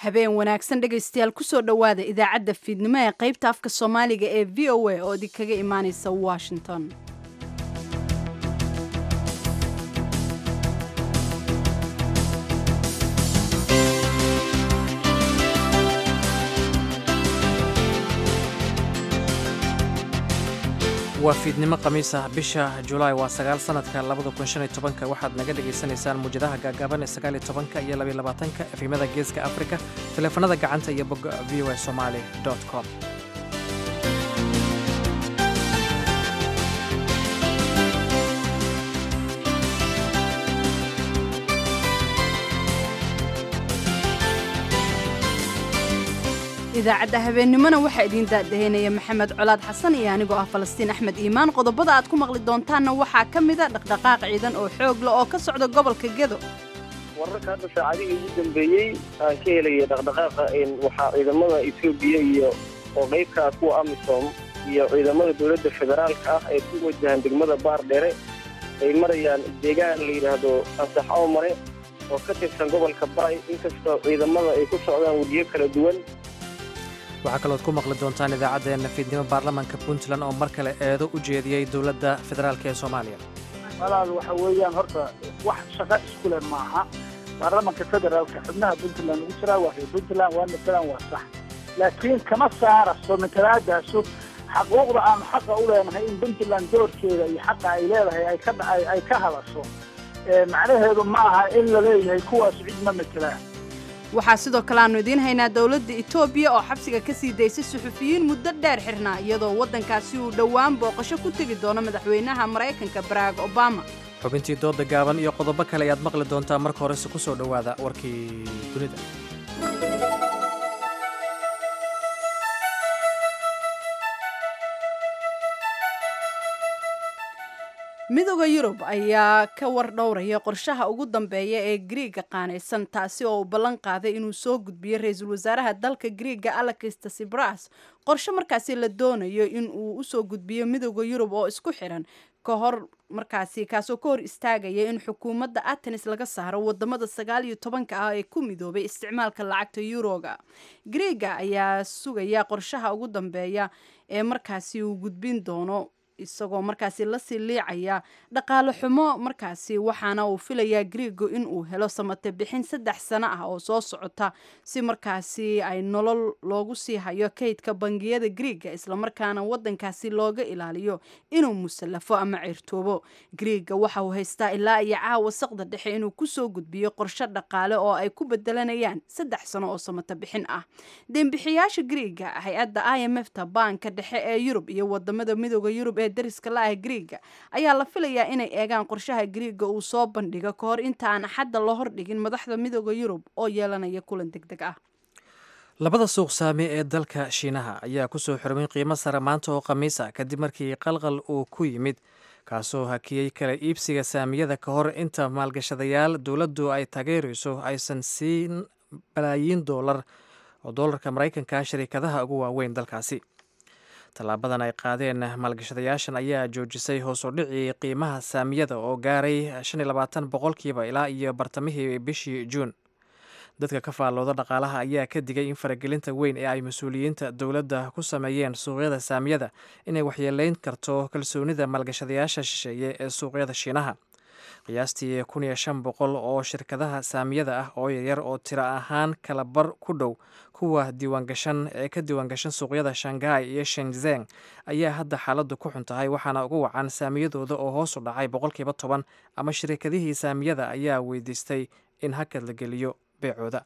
habeen wanaagsan dhegaystayaal kusoo dhowaada idaacadda fiidnimo ee qaybta afka soomaaliga ee v o a oo idinkaga imaanaysa washington waa fiidnimo khamiis ah bisha julaay waa sagaal sanadka labada kun shan iyo tobanka waxaad naga dhagaysanaysaan muwjadaha gaagaaban ee sagaal iyo tobanka iyo labaiyo labaatanka efimada geeska afrika taleefanada gacanta iyo bogga v o a somali com idaacadda habeennimona waxaa idiin daadaheynaya maxamed colaad xasan iyo anigoo ah falastiin axmed iimaan qodobada aad ku maqli doontaanna waxaa ka mida dhaqdhaqaaq ciidan oo xoog leh oo ka socda gobolka gedo wararka hadda saacadihii ugu dambeeyey aan ka helaya dhaqdhaqaaqa waxaa ciidamada etoobiya iyo oo qaybkaa kuwa amisom iyo ciidamada dowladda federaalka ah ay ku wajahaan degmada baar dheere ay marayaan deegaan la yidhaahdo ansax oomare oo ka tirsan gobolka baay inkastoo ciidamada ay ku socdaan wejiyo kala duwan waxaa kalooad ku maqli doontaan idaacaddeenna fiidnimo baarlamaanka puntland oo mar kale eedo u jeediyey dowladda federaalk ee soomaaliya walaal waxa weeyaan horta wax shaqo iskule maaha baarlamanka federaalka xubnaha puntland ugu jiraa waa reer puntland waa matalan waa sax laakiin kama saaraso matalaadaasu xaquuqda aanu xaqa u leenahay in puntland doorkeeda iyo xaqa ay leedahay ay ka hadasho macnaheedu ma aha in la leeyahay kuwaas cid ma matelaan waxaa sidoo kale aanu idiin haynaa dowladda etoobiya oo xabsiga ka sii daysay suxufiyiin muddo dheer xirnaa iyadoo waddankaasi uu dhowaan booqasho ku tegi doono madaxweynaha maraykanka barack obama xubintii dooda gaaban iyo qodobo kale ayaad maqli doontaa marka horese ku soo dhowaada warkii dunida midooda yurub ayaa ka war dhowraya qorshaha ugu dambeeya ee griiga qaanaysan taasi oo uu ballan qaaday inuu soo gudbiyo ra-iisul wasaaraha dalka griiga alexista sibras qorshe markaasi la doonayo in uu usoo gudbiyo midooda yurub oo isku xiran ka hor markaasi kaasoo ka hor istaagaya in xukuumadda atenis laga saaro wadamada sagaal iyo tobanka ah ee ku midoobay isticmaalka lacagta yuroga griiga ayaa sugaya qorshaha ugu dambeeya ee markaasi uu gudbin doono isagoo markaasi lasii liicaya dhaqaale xumo markaasi waxaana uu filayaa griigo in uu helo samate bixin saddex sano ah oo soo socota si markaasi ay nolol loogu sii hayo kaydka bangiyada griiga islamarkaana wadankaasi looga ilaaliyo inuu musallafo ama ceyrtoobo griiga waxa uu haystaa ilaa iyo caawa saqda dhexe inuu kusoo gudbiyo qorshe dhaqaale oo ay ku bedelanayaan saddex sano oo samate bixin ah deembixiyaasha griiga hay-adda i m f ta baanka dhexe ee yurub iyo wadamada midooda yurub ee dariska la-ah griiga ayaa la filayaa inay eegaan qorshaha griiga uu soo bandhigo ka hor inta aan axadda la hordhigin madaxda midooda yurub oo yeelanaya kulan deg deg ah labada suuq saami ee dalka shiinaha ayaa kusoo xirmay qiimo sare maanta oo khamiis ah kadib markii qalqal uu ku yimid kaasoo hakiyey kala iibsiga saamiyada ka hor inta maalgashadayaal dowladdu ay taageerayso aysan siin balaayiin doolar oo doolarka maraykanka shariikadaha ugu waaweyn dalkaasi tallaabadan ay qaadeen maalgashadayaashan ayaa joojisay hoos u dhicii qiimaha saamiyada oo gaaray shan iyo labaatan boqolkiiba ilaa iyo bartamihii bishii juun dadka ka faallooda dhaqaalaha ayaa ka digay in faragelinta weyn ee ay mas-uuliyiinta dowladda ku sameeyeen suuqyada saamiyada inay waxyeeleyn karto kalsoonida maalgashadayaasha shisheeye ee suuqyada shiinaha qiyaastii kun iyo shan boqol oo shirkadaha saamiyada ah oo yaryar oo tiro ahaan kala bar ku dhow kuwa diiwaangashan ee ka diiwaangashan suuqyada shanghai iyo shenzeng ayaa hadda xaaladdu ku xun tahay waxaana ugu wacan saamiyadooda oo hoos u dhacay boqolkiiba toban ama shirkadihii saamiyada ayaa weydiistay in hakad la geliyo beecooda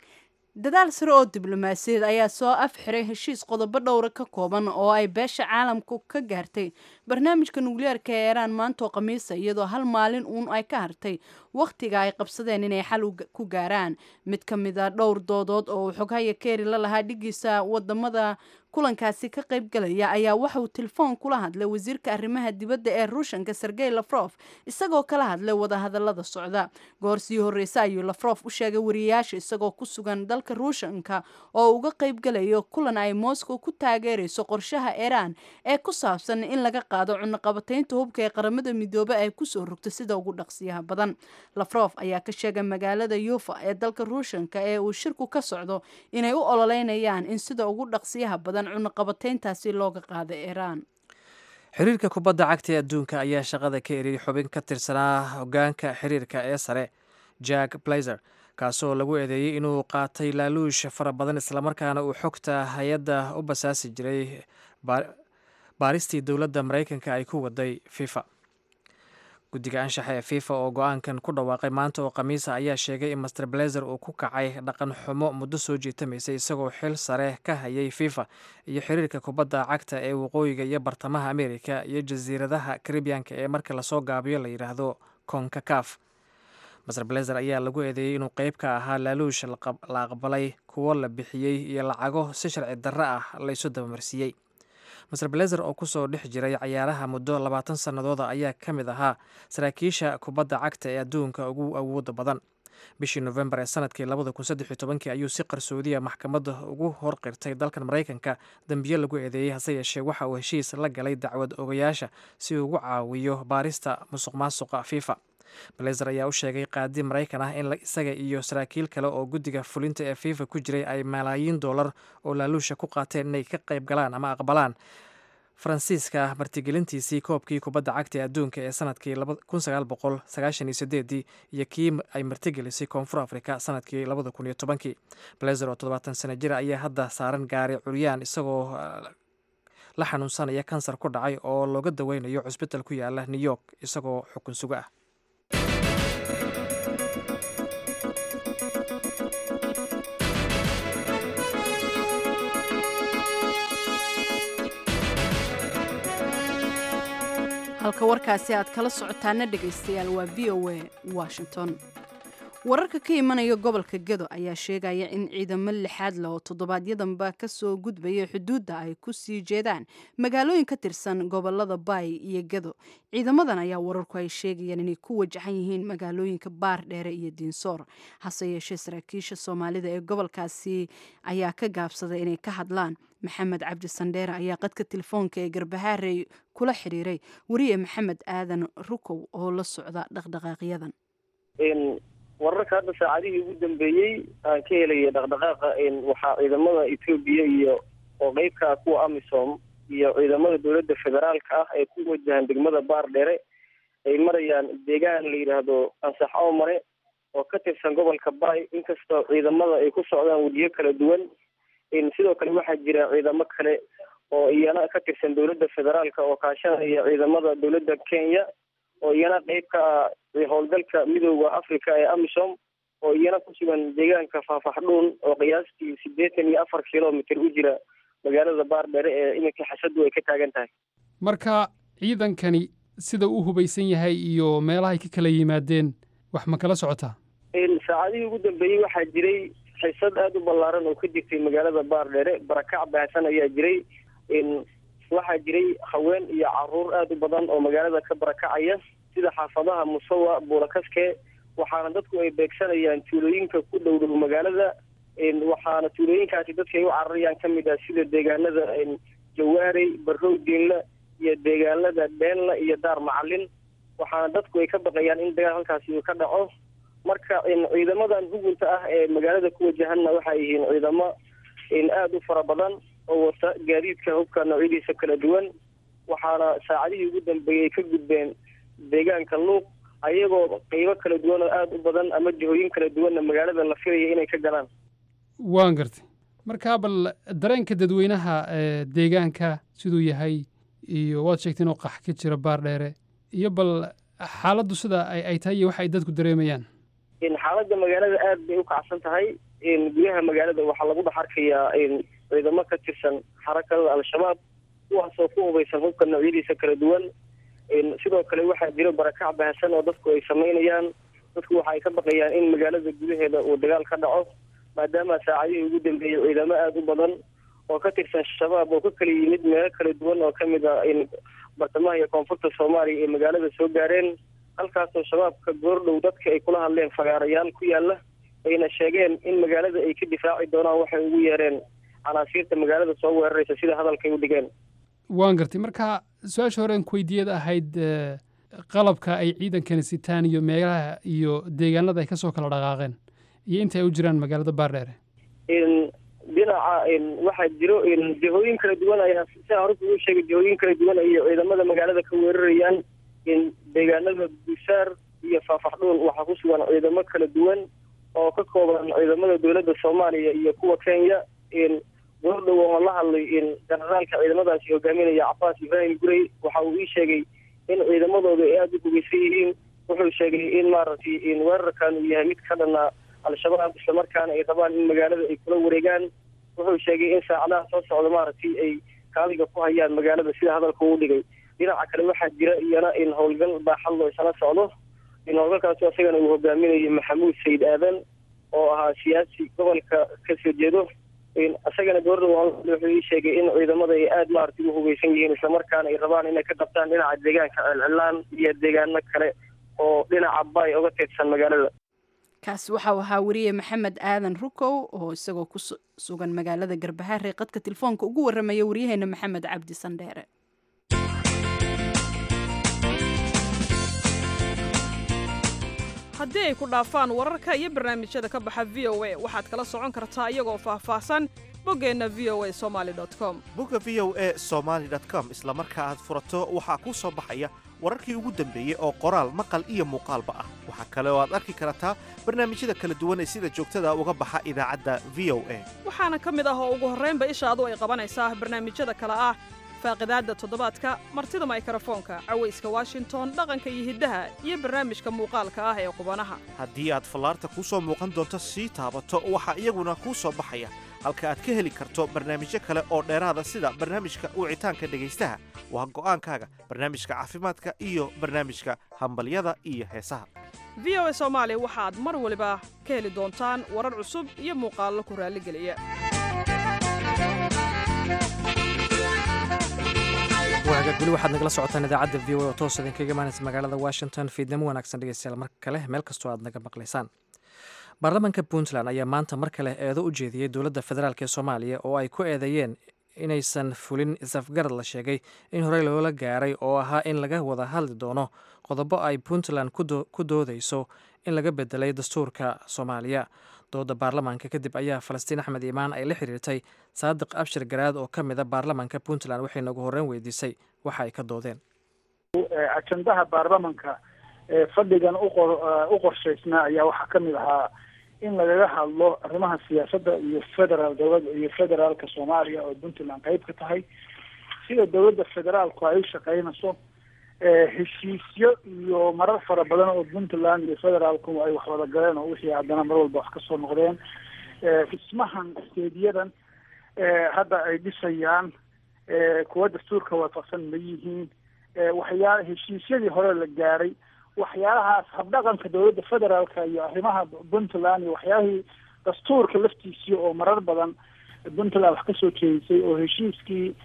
dadaal sare oo diblomaasiyaed ayaa soo af xiray heshiis qodobo dhowra ka kooban oo ay beesha caalamku ka gaartay barnaamijka nukliyeerka ee iiraan maantoo khamiisa iyadoo hal maalin uun ay ka hartay wakhtiga ay qabsadeen inay xal ku gaaraan mid ka mid a dhowr doodood oo uu xoghaya keeri la lahaa dhigiisa wadamada kulankaasi ka qayb galaya ayaa waxa uu telefoon kula hadlay wasiirka arrimaha dibadda ee ruushanka sergey lafrof isagoo kala hadlay wadahadalada socda goor sii horreysa ayuu lafrof u sheegay wariyayaasha isagoo ku sugan dalka ruushanka oo uga qayb galayo kulan ay moscow ku taageerayso qorshaha iiraan ee ku saabsan in laga qaado cunaqabataynta hubka ee qaramada midoobe ay kusoo rogto sida ugu dhaqsiyaha badan lafrof ayaa ka sheegay magaalada yufa ee dalka ruushanka ee uu shirku ka socdo inay u ololeynayaan in sida ugu dhaqsiyaha badan cunaqabatayntaasi looga qaado iiraan xiriirka kubadda cagta ee adduunka ayaa shaqada ka eriyay xubin ka tirsanaa hogaanka xiriirka ee sare jack blazer kaasoo lagu eedeeyey inuu qaatay laaluush fara badan islamarkaana uu xogta hay-adda u basaasi jiray baaristii dowladda maraykanka ay ku waday fifa guddiga anshaxa ee fifa oo go-aankan ku dhawaaqay maanta oo khamiisa ayaa sheegay in master blazer uu ku kacay dhaqan xumo muddo soo jiitamaysay isagoo xil sare ka hayay fifa iyo xiriirka kubadda cagta ee waqooyiga iyo bartamaha amerika iyo jasiiradaha karibiyanka ee marka lasoo gaabiyo la yidhaahdo konkakaf master blazer ayaa lagu eedeeyey inuu qeyb ka ahaa laaluush la aqbalay kuwo la bixiyey iyo lacago si sharci darro ah laysu dabamarsiiyey master blazer oo kusoo dhex jiray cayaaraha muddo labaatan sannadooda ayaa ka mid ahaa saraakiisha kubadda cagta ee adduunka ugu awooda badan bishii nofembar ee sanadkii labada kun saddex iyo tobankii ayuu si qarsoodiya maxkamadda ugu horqirtay dalkan maraykanka dembiyo lagu eedeeyey hase yeeshee waxa uu heshiis la galay dacwad ogayaasha si uu ugu caawiyo baarista musuq maasuqa fifa blazer ayaa u sheegay qaadi maraykan ah in isaga iyo saraakiil kale oo guddiga fulinta ee fifa ku jiray ay malaayiin dollar oo laaluusha ku qaateen inay ka qayb galaan ama aqbalaan faransiiska martigelintiisii koobkii kubadda cagta ee adduunka ee sanadkii iyo kii ay martigelisay koonfur afrika sanadkii kii blazer oo toddobaatan sano jira ayaa hadda saaran gaari curyaan isagoo la xanuunsanaya kansar ku dhacay oo looga daweynayo cusbital ku yaala new york isagoo xukun sugo ah halka warkaasi aad kala socotaana dhegaystayaal waa v o a washington wararka ka imanaya gobolka gedo ayaa sheegaya in ciidamo lixaad leh oo toddobaadyadamba kasoo gudbaya xuduudda ay ku sii jeedaan magaalooyin ka tirsan gobolada baay iyo gedo ciidamadan ayaa wararku ay sheegayaan inay ku wajahan yihiin magaalooyinka baar dheere iyo diinsoor hase yeeshee saraakiisha soomaalida ee gobolkaasi ayaa ka gaabsaday inay ka hadlaan maxamed cabdi sandheere ayaa qadka telefoonka ee garbahaarey kula xiriiray wariye maxamed aadan rukow oo la socda dhaqdhaqaaqyadan wararka hadda saacadihii ugu dambeeyey aan ka helaya dhaqdhaqaaqa waxaa ciidamada etoobiya iyo oo qeybka ah kuwa amisom iyo ciidamada dowladda federaalka ah ee ku wajahan degmada baar dheere ay marayaan deegaan la yidhaahdo ansax oomare oo ka tirsan gobolka baay inkastoo ciidamada ay ku socdaan wadiyo kala duwan sidoo kale waxaa jira ciidamo kale oo iyana ka tirsan dowladda federaalka oo kaashanaya ciidamada dowladda kenya oo iyana qeyb ka ah howlgalka midooda africa ee amisom oo iyana ku sugan deegaanka faafaxdhuun oo qiyaastii siddeetan iyo afar kilomitr u jira magaalada baardheere ee iminka xasadu ay ka taagan tahay marka ciidankani sida uu hubaysan yahay iyo meelahay ka kala yimaadeen wax ma kala socotaa saacadihii ugu dambeeyey waxaa jiray xiisad aada u ballaaran oo ka jirtay magaalada baardheere barakac baahsan ayaa jiray waxaa jiray haween iyo caruur aada u badan oo magaalada ka barakacaya sida xaafadaha musawa buulakaske waxaana dadku ay beegsanayaan tuulooyinka ku dhow dhow magaalada waxaana tuulooyinkaasi dadka ay u cararayaan ka mid ah sida deegaanada jawaarey barrow diinla iyo deegaanada dheenla iyo daar macalin waxaana dadku ay ka baqayaan in dagaal halkaasi uu ka dhaco marka ciidamadan hugunta ah ee magaalada ku wajahanna waxay yihiin ciidamo aada u fara badan oo wata gaadiidka hubka noocyadiisa kala duwan waxaana saacadihii ugu dambeeyey ka gudbeen deegaanka luuq ayagoo qeybo kala duwan oo aada u badan ama jihooyin kala duwanna magaalada la filaya inay ka galaan waan gartay markaa bal dareenka dadweynaha deegaanka siduu yahay iyo waad sheegtay inuu qax ka jiro baar dheere iyo bal xaaladdu sida ay tahay iyo waxa ay dadku dareemayaan xaaladda magaalada aad bay u kacsan tahay gudaha magaalada waxaa lagu dhex arkayaa ciidamo ka tirsan xarakada al-shabaab kuwaasoo ku hubaysan hubka noocyadiisa kala duwan sidoo kale waxaa jiro barakac bahasan oo dadku ay samaynayaan dadku waxa ay ka baqayaan in magaalada gudaheeda uu dagaal ka dhaco maadaama saacadihii ugu dambeeyey ciidamo aada u badan oo ka tirsan shabaab oo ka kala yimid meelo kala duwan oo ka mid ah bartamaha iyo koonfurta soomaaliya ee magaalada soo gaareen halkaasoo shabaabka goordhow dadka ay kula hadleen fagaarayaal ku yaala ayna sheegeen in magaalada ay ka difaaci doonaan waxay ugu yeereen canaasiirta magaalada soo weeraraysa sida hadalkay u dhigeen waan gartay marka su-aasha hore aan ku weydiiyad ahayd eh, qalabka ay ciidankani sitaan iyo meelaha iyo deegaanada ay ka soo kala dhaqaaqeen iyo inta ay u jiraan magaalada baardheere in dhinaca in waxaa jiro in jihooyin kala duwan ayaa sida hore kugu sheegay jihooyin kala duwan ayay ciidamada magaalada ka weerarayaan in deegaanada bushaar iyo faafaxdhuun waxaa ku sugan ciidamo kala duwan oo ka kooban ciidamada dowladda soomaaliya iyo kuwa kenya in goordhow oo la hadlay in generaalka ciidamadaasi hogaaminaya cabaas ibrahim gurey waxa uu ii sheegay in ciidamadooda ay aada u hugeysan yihiin wuxuu sheegay in maaragtay in weerarkan uu yahay mid ka dhana al-shabaab islamarkaana ay rabaan in magaalada ay kula wareegaan wuxuu sheegay in saacadaha soo socda maaragtay ay kaaliga ku hayaan magaalada sida hadalka uu dhigay dhinaca kale waxaa jira iyana in howlgal baaxad loo isla socdo in howlgalkaasi isagana uu hogaaminayo maxamuud sayid aadan oo ahaa siyaasi gobolka kasoo jeedo in isagana gabardha wuxuu ii sheegay in ciidamada ay aada maaragtay u hugeysan yihiin islamarkaana ay rabaan inay ka qabtaan dhinaca deegaanka celcilaan iyo deegaano kale oo dhinaca bay uga teedsan magaalada kaasi waxau ahaa wariye maxamed aadan rukow oo isagoo ku su- sugan magaalada garbahaare qadka telefoonka ugu waramaya waryaheena maxamed cabdi sandheere haddii ay ku dhaafaan wararka iyo barnaamijyada ka baxa v o a waxaad kala socon kartaa iyagoo faahfaahsan boggeenna v o a somali com bogga v o e somaali com isla marka aad furato waxaa kuu soo baxaya wararkii ugu dambeeyey oo qoraal maqal iyo muuqaalba ah waxaa kale oo aad arki kartaa barnaamijyada kala duwan ee sida joogtada uga baxa idaacadda v o a waxaana ka mid ah oo ugu horraynba ishaadu ay qabanaysaa barnaamijyada kale ah faaqidaadda toddobaadka martida maykarafoonka cawayska washington dhaqanka iyo hiddaha iyo barnaamijka muuqaalka ah ee qubanaha haddii aad fallaarta kuu soo muuqan doonto sii taabato waxaa iyaguna kuu soo baxaya halka aad ka heli karto barnaamijyo kale oo dheeraada sida barnaamijka wicitaanka dhegaystaha waa go'aankaaga barnaamijka caafimaadka iyo barnaamijka hambalyada iyo heesaha v o a soomaali waxaad mar waliba ka heli doontaan warar cusub iyo muuqaallo ku raalligeliya waagaag weli waxaad nagala socotaan idaacadda v o a oo toos idinkaga imaanaysa magaalada washington fiidnimo wanaagsan dhegeystayaal mar kale meel kastoo aad naga maqlaysaan baarlamaanka puntland ayaa maanta mar kale eedo u jeediyey dowladda federaalk ee soomaaliya oo ay ku eedeeyeen inaysan fulin isafgarad la sheegay in horey loola gaaray oo ahaa in laga wada hadli doono qodobo ay puntland ku doodayso in laga bedelay dastuurka soomaaliya dooda baarlamaanka kadib ayaa falastiin axmed iimaan ay la xiriirtay saadiq abshir garaad oo ka mida baarlamaanka puntland waxayna ugu horreyn weydiisay waxa ay ka doodeen ajandaha baarlamanka ee fadhigan uqor u qorshaysnaa ayaa waxaa ka mid ahaa in lagaga hadlo arrimaha siyaasadda iyo federaal dowlada iyo federaalka soomaaliya oo puntland qeyb ka tahay sida dowladda federaalku ay u shaqeynayso heshiisyo iyo marar fara badan oo puntland iyo federaalku ay wax wada galeen oo wixii haddana mar walba wax kasoo noqdeen dhismahan steediyadan hadda ay dhisayaan kuwa dastuurka waafaqsan ma yihiin waxyaala heshiisyadii hore la gaaray waxyaalahaas habdhaqanka dowladda federaalka iyo arrimaha puntland iyo waxyaalihii dastuurka laftiisii oo marar badan puntland wax kasoo jeedisay oo heshiiskii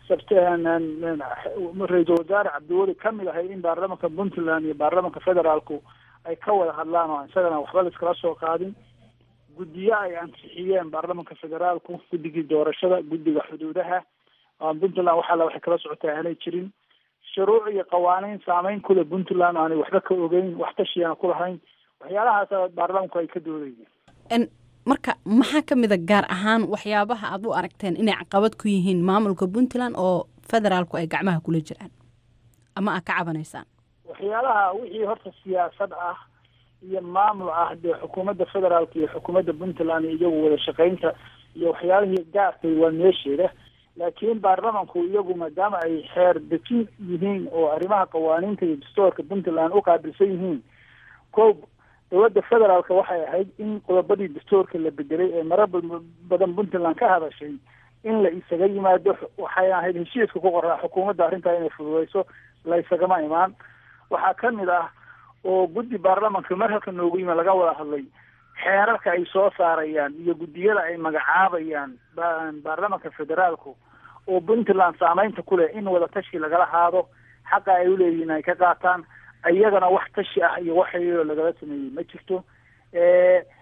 ra-iisul wasaare cabdiweli kamid ahay in baarlamanka puntland iyo baarlamanka federaalku ay ka wada hadlaan oo isagana waxba la iskala soo qaadin guddiyo ay ansixiyeen baarlamanka federaalku guddigii doorashada guddiga xuduudaha puntland waxaala waxay kala socotaa aanay jirin shuruuc iyo qawaaniin saameyn kule puntland aanay waxba ka ogeyn wax tashiyana ku lahayn waxyaalahaas baarlamanku ay ka doodayeen marka maxaa ka mid a gaar ahaan waxyaabaha aad u aragteen inay caqabad ku yihiin maamulka puntland oo federaalku ay gacmaha kula jiraan ama aad ka cabanaysaan waxyaalaha wixii horta siyaasad ah iyo maamul ah dee xukuumadda federaalka iyo xukuumadda puntland iyagu wada shaqeynta iyo waxyaalihii gaarkay waa meesheeda laakiin baarlamanku iyagu maadaama ay xeer dejin yihiin oo arrimaha qawaaniinta iyo dastuurka puntland u qaabilsan yihiin ko dowladda federaalka waxay ahayd in qodobadii dastuurka la bedelay ee marar badan puntland ka hadashay in la isaga yimaado waxay ahayd heshiiska ku qoraa xukuumadda arrintaa inay fududeyso la isagama imaan waxaa ka mid ah oo guddi baarlamanka mar halka noogu yimi laga wada hadlay xeerarka ay soo saarayaan iyo guddiyada ay magacaabayaan baarlamanka federaalku oo puntland saameynta ku leh in wada tashi lagala haado xaqa ay uleeyihiin ay ka qaataan iyagana wax tashi ah iyo waxayoo lagala sameeyey ma jirto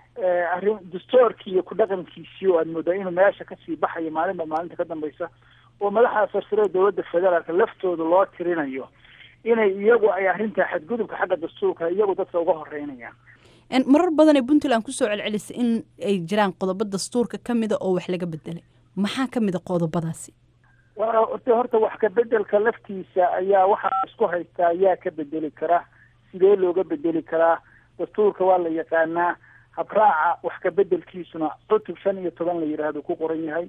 arrin dastuurkii iyo ku dhaqankiisii oo aad moodaa inuu meesha kasii baxayo maalinba maalinta ka dambeysa oo madaxa sarsare dowladda federaalka laftooda loo tirinayo inay iyagu ay arrintaa xadgudubka xagga dastuurka iyagu dadka uga horeynayaan marar badan ee puntland kusoo celcelisay in ay jiraan qodobo dastuurka ka mida oo wax laga bedelay maxaa ka mid a qodobadaasi horta horta wax ka bedelka laftiisa ayaa waxaa isku haystaa ayaa ka bedeli kara sidee looga bedeli karaa dastuurka waa la yaqaanaa habraaca wax ka bedelkiisuna cutub shan iyo toban la yidhaahdo ku qoran yahay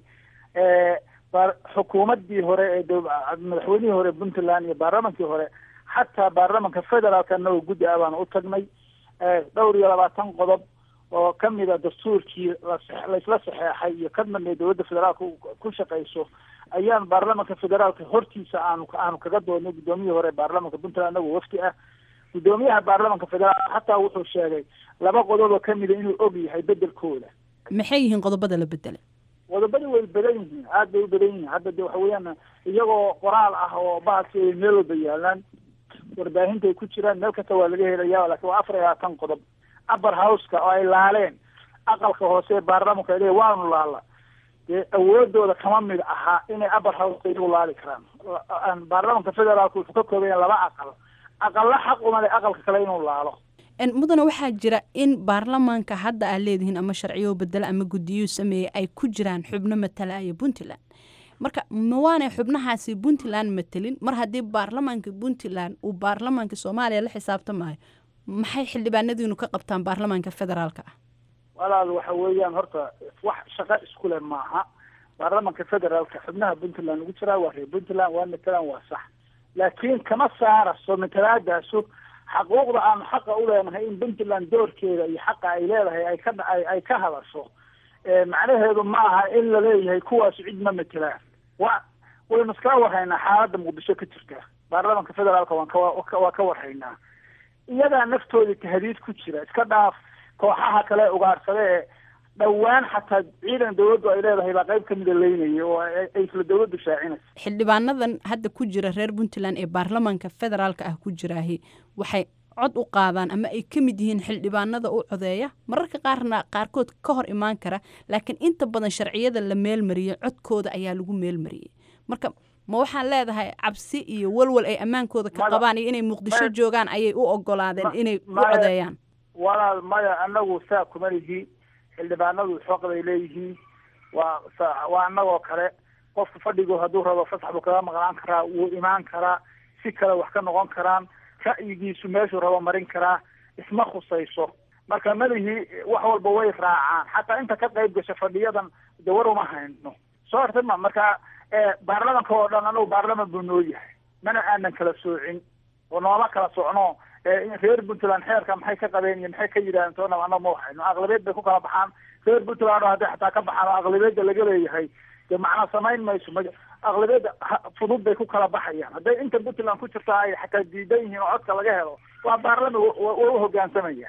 xukuumadii hore ee madaxweynihii hore puntland iyo baarlamankii hore xataa baarlamanka federaalka anagoo guddi ah baan u tagnay dhowr iyo labaatan qodob oo kamida dastuurkii laisla saxeexay iyo ka midnay dowladda federaalka ku shaqeyso ayaan baarlamanka federaalka hortiisa aanu aanu kaga doodnay guddoomiyihii hore baarlamanka puntland anagoo wafdi ah guddoomiyaha baarlamanka federaalka xataa wuxuu sheegay laba qodoboo kamida inuu og yahay bedelkooda maxay yihiin qodobada la bedelay qodobadii way badan yihiin aad bay u badan yihiin hadda de waxa weeyaan iyagoo qoraal ah oo bahalki ay meel walba yaalaan warbaahinta ay ku jiraan meel kasta waa laga helaya lakin waa afar iyo labaatan qodob upper houseka oo ay laaleen aqalka hoose ee baarlamanka le waanu laala dee awoodooda kama mid ahaa inay upper houseka iyagu laali karaan baarlamanka federaalka wuxuu ka kooban yahay laba aqal aqalla xaq umale aqalka kale inuu laalo mudana waxaa jira in baarlamaanka hadda aad leedihiin ama sharciyo bedela ama guddiyuu sameeyey ay ku jiraan xubno matalaya puntland marka ma waanay xubnahaasi puntland matelin mar haddii baarlamaanka puntland uu baarlamaanka soomaaliya la xisaabtamaayo maxay xildhibaanadiinu ka qabtaan baarlamaanka federaalka ah walaal waxa weeyaan horta wax shaqo iskule maaha baarlamanka federaalka xubnaha puntland ugu jiraa waa reer puntland waa matalan waa sax laakiin kama saaraso matalaadaasu xaquuqda aanu xaqa u leenahay in puntland doorkeeda iyo xaqa ay leedahay ay ka ay ka hadasho macnaheedu ma aha in la leeyahay kuwaas cid ma matelaan wa waynu iskala warhaynaa xaaladda muqdisho ka jirta baarlamanka federaalka waan ka waa ka warhaynaa iyadaa naftooda tahdiid ku jira iska dhaaf kooxaha kale ugaarsade ee dhowaan xataa ciidan dawladdu ay leedahay baa qayb kamida leynaya oo ay isla dawladdu shaacinaysa xildhibaanadan hadda ku jira reer puntland ee baarlamaanka federaalka ah ku jiraahi waxay cod u qaadaan ama ay ka mid yihiin xildhibaanada u codeeya mararka qaarna qaarkood ka hor imaan kara laakiin inta badan sharciyada la meelmariyey codkooda ayaa lagu meelmariyey marka ma waxaan leedahay cabsi iyo walwal ay ammaankooda ka qabaan iyo inay muqdisho joogaan ayay u ogolaadeen inay u codeeyaan walaal maya anagu saa kuma lihi xildhibaanadu xoqday leeyihiin waa waa anagoo kale qofka fadhigu hadduu rabo fasax buu kaga maqnaan karaa wuu imaan karaa si kale wax ka noqon karaan ra'yigiisu meeshuu rabo marin karaa isma khusayso marka malihii wax walba way raacaan xataa inta ka qayb gasha fadhiyadan de war uma hayno soo artama marka baarlamanka oo dhan anagu baarlaman buu noo yahay mana aanan kala soocin oo nooma kala socno reer puntland xeerka maxay ka qabeen iyo maxay ka yidhahdeen toona ana ma waxayno aqlabeed bay ku kala baxaan reer puntland oo hadday xataa ka baxaan oo aqlabeedda laga leeyahay dee macnaa samayn mayso ma aqlabeedda fudud bay ku kala baxayaan hadday inta puntland ku jirta ay xataa diidan yihiin oo codka laga helo waa baarlaman waa u hogaansamaya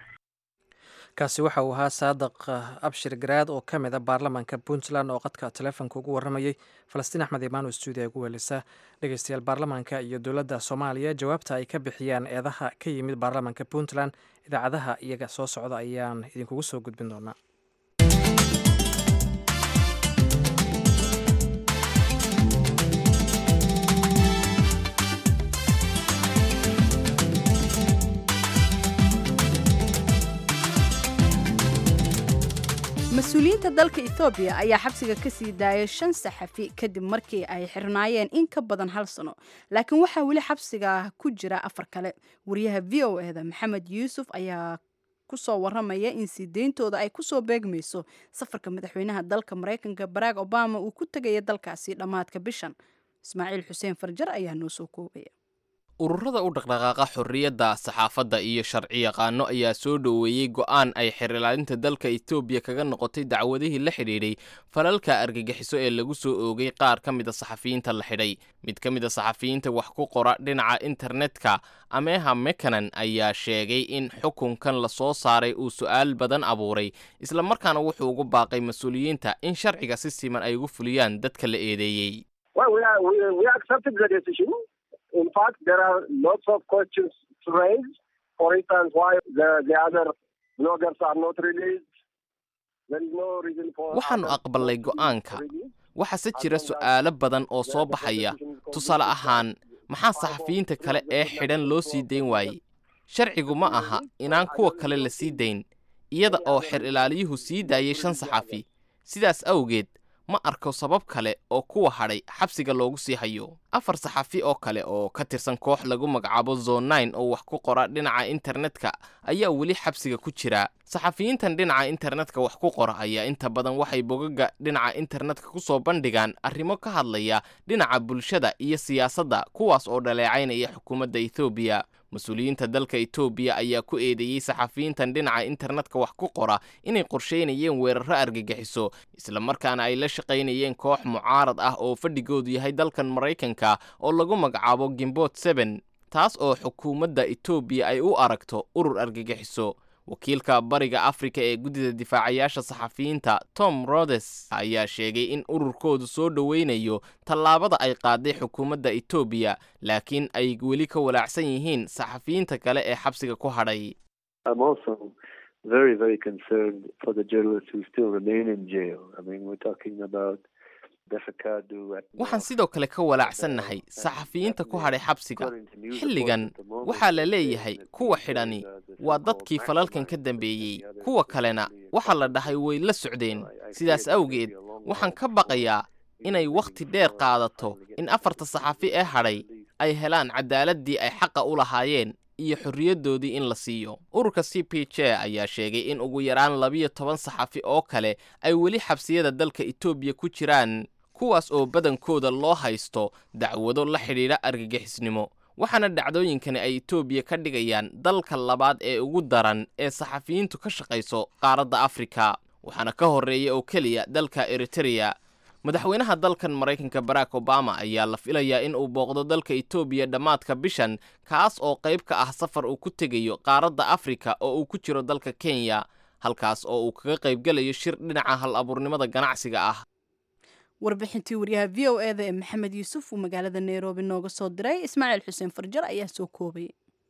kaasi waxa uu ahaa saadaq abshir garaad oo ka mid a baarlamaanka puntland oo qadka taleefonka ugu warramayey falastiin axmed imaano stuudiya ugu welisa dhegeystayaal baarlamaanka iyo dowladda soomaaliya jawaabta ay ka bixiyaan eedaha ka yimid baarlamaanka puntland idaacadaha iyaga soo socda ayaan idinkugu soo gudbin doonaa mas-uuliyiinta dalka ethoobiya ayaa xabsiga ka sii daayay shan saxafi kadib markii ay xirnaayeen in ka badan hal sano laakiin waxaa weli xabsiga ku jira afar kale wariyaha v o eda maxamed yuusuf ayaa kusoo waramaya in sii deyntooda ay kusoo beegmayso safarka madaxweynaha dalka maraykanka barack obama uu ku tegaya dalkaasi dhammaadka bishan ismaaciil xuseen farjar ayaa noo soo koobaya ururada u dhaqdhaqaaqa xorriyadda saxaafadda iyo sharci yaqaano ayaa soo dhoweeyey go'aan ay xerilaalinta dalka etoobiya kaga noqotay dacwadihii la xidhiidhay falalka argagixiso ee lagu soo oogay qaar ka mid a saxafiyiinta la xidhay mid ka mid a saxafiyiinta wax ku qora dhinaca internetka ameha mekanan ayaa sheegay in xukunkan la soo saaray uu su'aal badan abuuray islamarkaana wuxuu ugu baaqay mas-uuliyiinta in sharciga si siman ay ugu fuliyaan dadka la eedeeyey in fact, there are lots of questions to raise. For instance, why the, the other bloggers are not released. There is no reason for waxaannu aqbalnay go'aanka waxaase jira su'aalo badan oo soo baxaya tusaale ahaan maxaa saxafiyiinta kale ee xidhan loo sii dayn waayey sharcigu ma aha inaan kuwa kale la sii dayn iyada oo xer ilaaliyuhu sii daayay shan saxafi sidaas awgeed ma arko sabab kale oo kuwa hadhay xabsiga loogu sii hayo afar saxafi oo kale oo ka tirsan koox lagu magacaabo zonine oo wax ku qora dhinaca internetka ayaa weli xabsiga ku jira saxafiyiintan dhinaca internetka wax ku qora ayaa inta badan waxay bogaga dhinaca internetka ku soo bandhigaan arrimo ka hadlaya dhinaca bulshada iyo siyaasadda kuwaas oo dhaleecaynaya xukuumadda ethoobiya mas-uuliyiinta dalka etoobiya ayaa ku eedeeyey saxafiyiintan dhinaca internetka wax ku qora inay qorsheynayeen weeraro argagixiso islamarkaana ay la shaqaynayeen koox mucaarad ah oo fadhigoodu yahay dalkan maraykanka oo lagu magacaabo gimbot seben taas oo xukuumadda etoobiya ay u aragto urur argagixiso wakiilka bariga afrika ee guddida difaacayaasha saxafiyiinta tom rodes ayaa sheegay in ururkoodu soo dhoweynayo tallaabada ay qaaday xukuumadda etoobiya laakiin ay weli ka walaacsan yihiin saxafiyiinta kale ee xabsiga ku hadhay waxaan sidoo kale ka walaacsannahay saxafiyiinta ku hadhay xabsiga xilligan waxaa la leeyahay kuwa xidhani waa dadkii falalkan ka dambeeyey kuwa kalena waxaa la dhahay way la socdeen sidaas awgeed waxaan ka baqayaa inay wakhti dheer qaadato in afarta saxafi ee hadhay ay helaan caddaaladdii ay xaqa u lahaayeen iyo xorriyaddoodii in la siiyo ururka c p j ayaa sheegay in ugu yaraan labiyo toban saxafi oo kale ay weli xabsiyada dalka etoobiya ku jiraan kuwaas oo badankooda loo haysto dacwado la xidhiidha argagixisnimo waxaana dhacdooyinkani ay etoobiya ka dhigayaan dalka labaad ee ugu daran ee saxafiyiintu ka shaqayso qaaradda afrika waxaana ka horreeya oo keliya dalka eritereya madaxweynaha dalkan maraykanka barack obama ayaa la filayaa in uu booqdo dalka etoobiya dhammaadka bishan kaas oo qayb ka ah safar uu ku tegayo qaaradda afrika oo uu ku jiro dalka kenya halkaas oo uu kaga qaybgelayo shir dhinaca hal abuurnimada ganacsiga ah warbixintii waryaha v o eda ee maxamed yuusuf uu magaalada nairobi nooga soo diray ismaaciil xuseen farjar ayaa soo koobay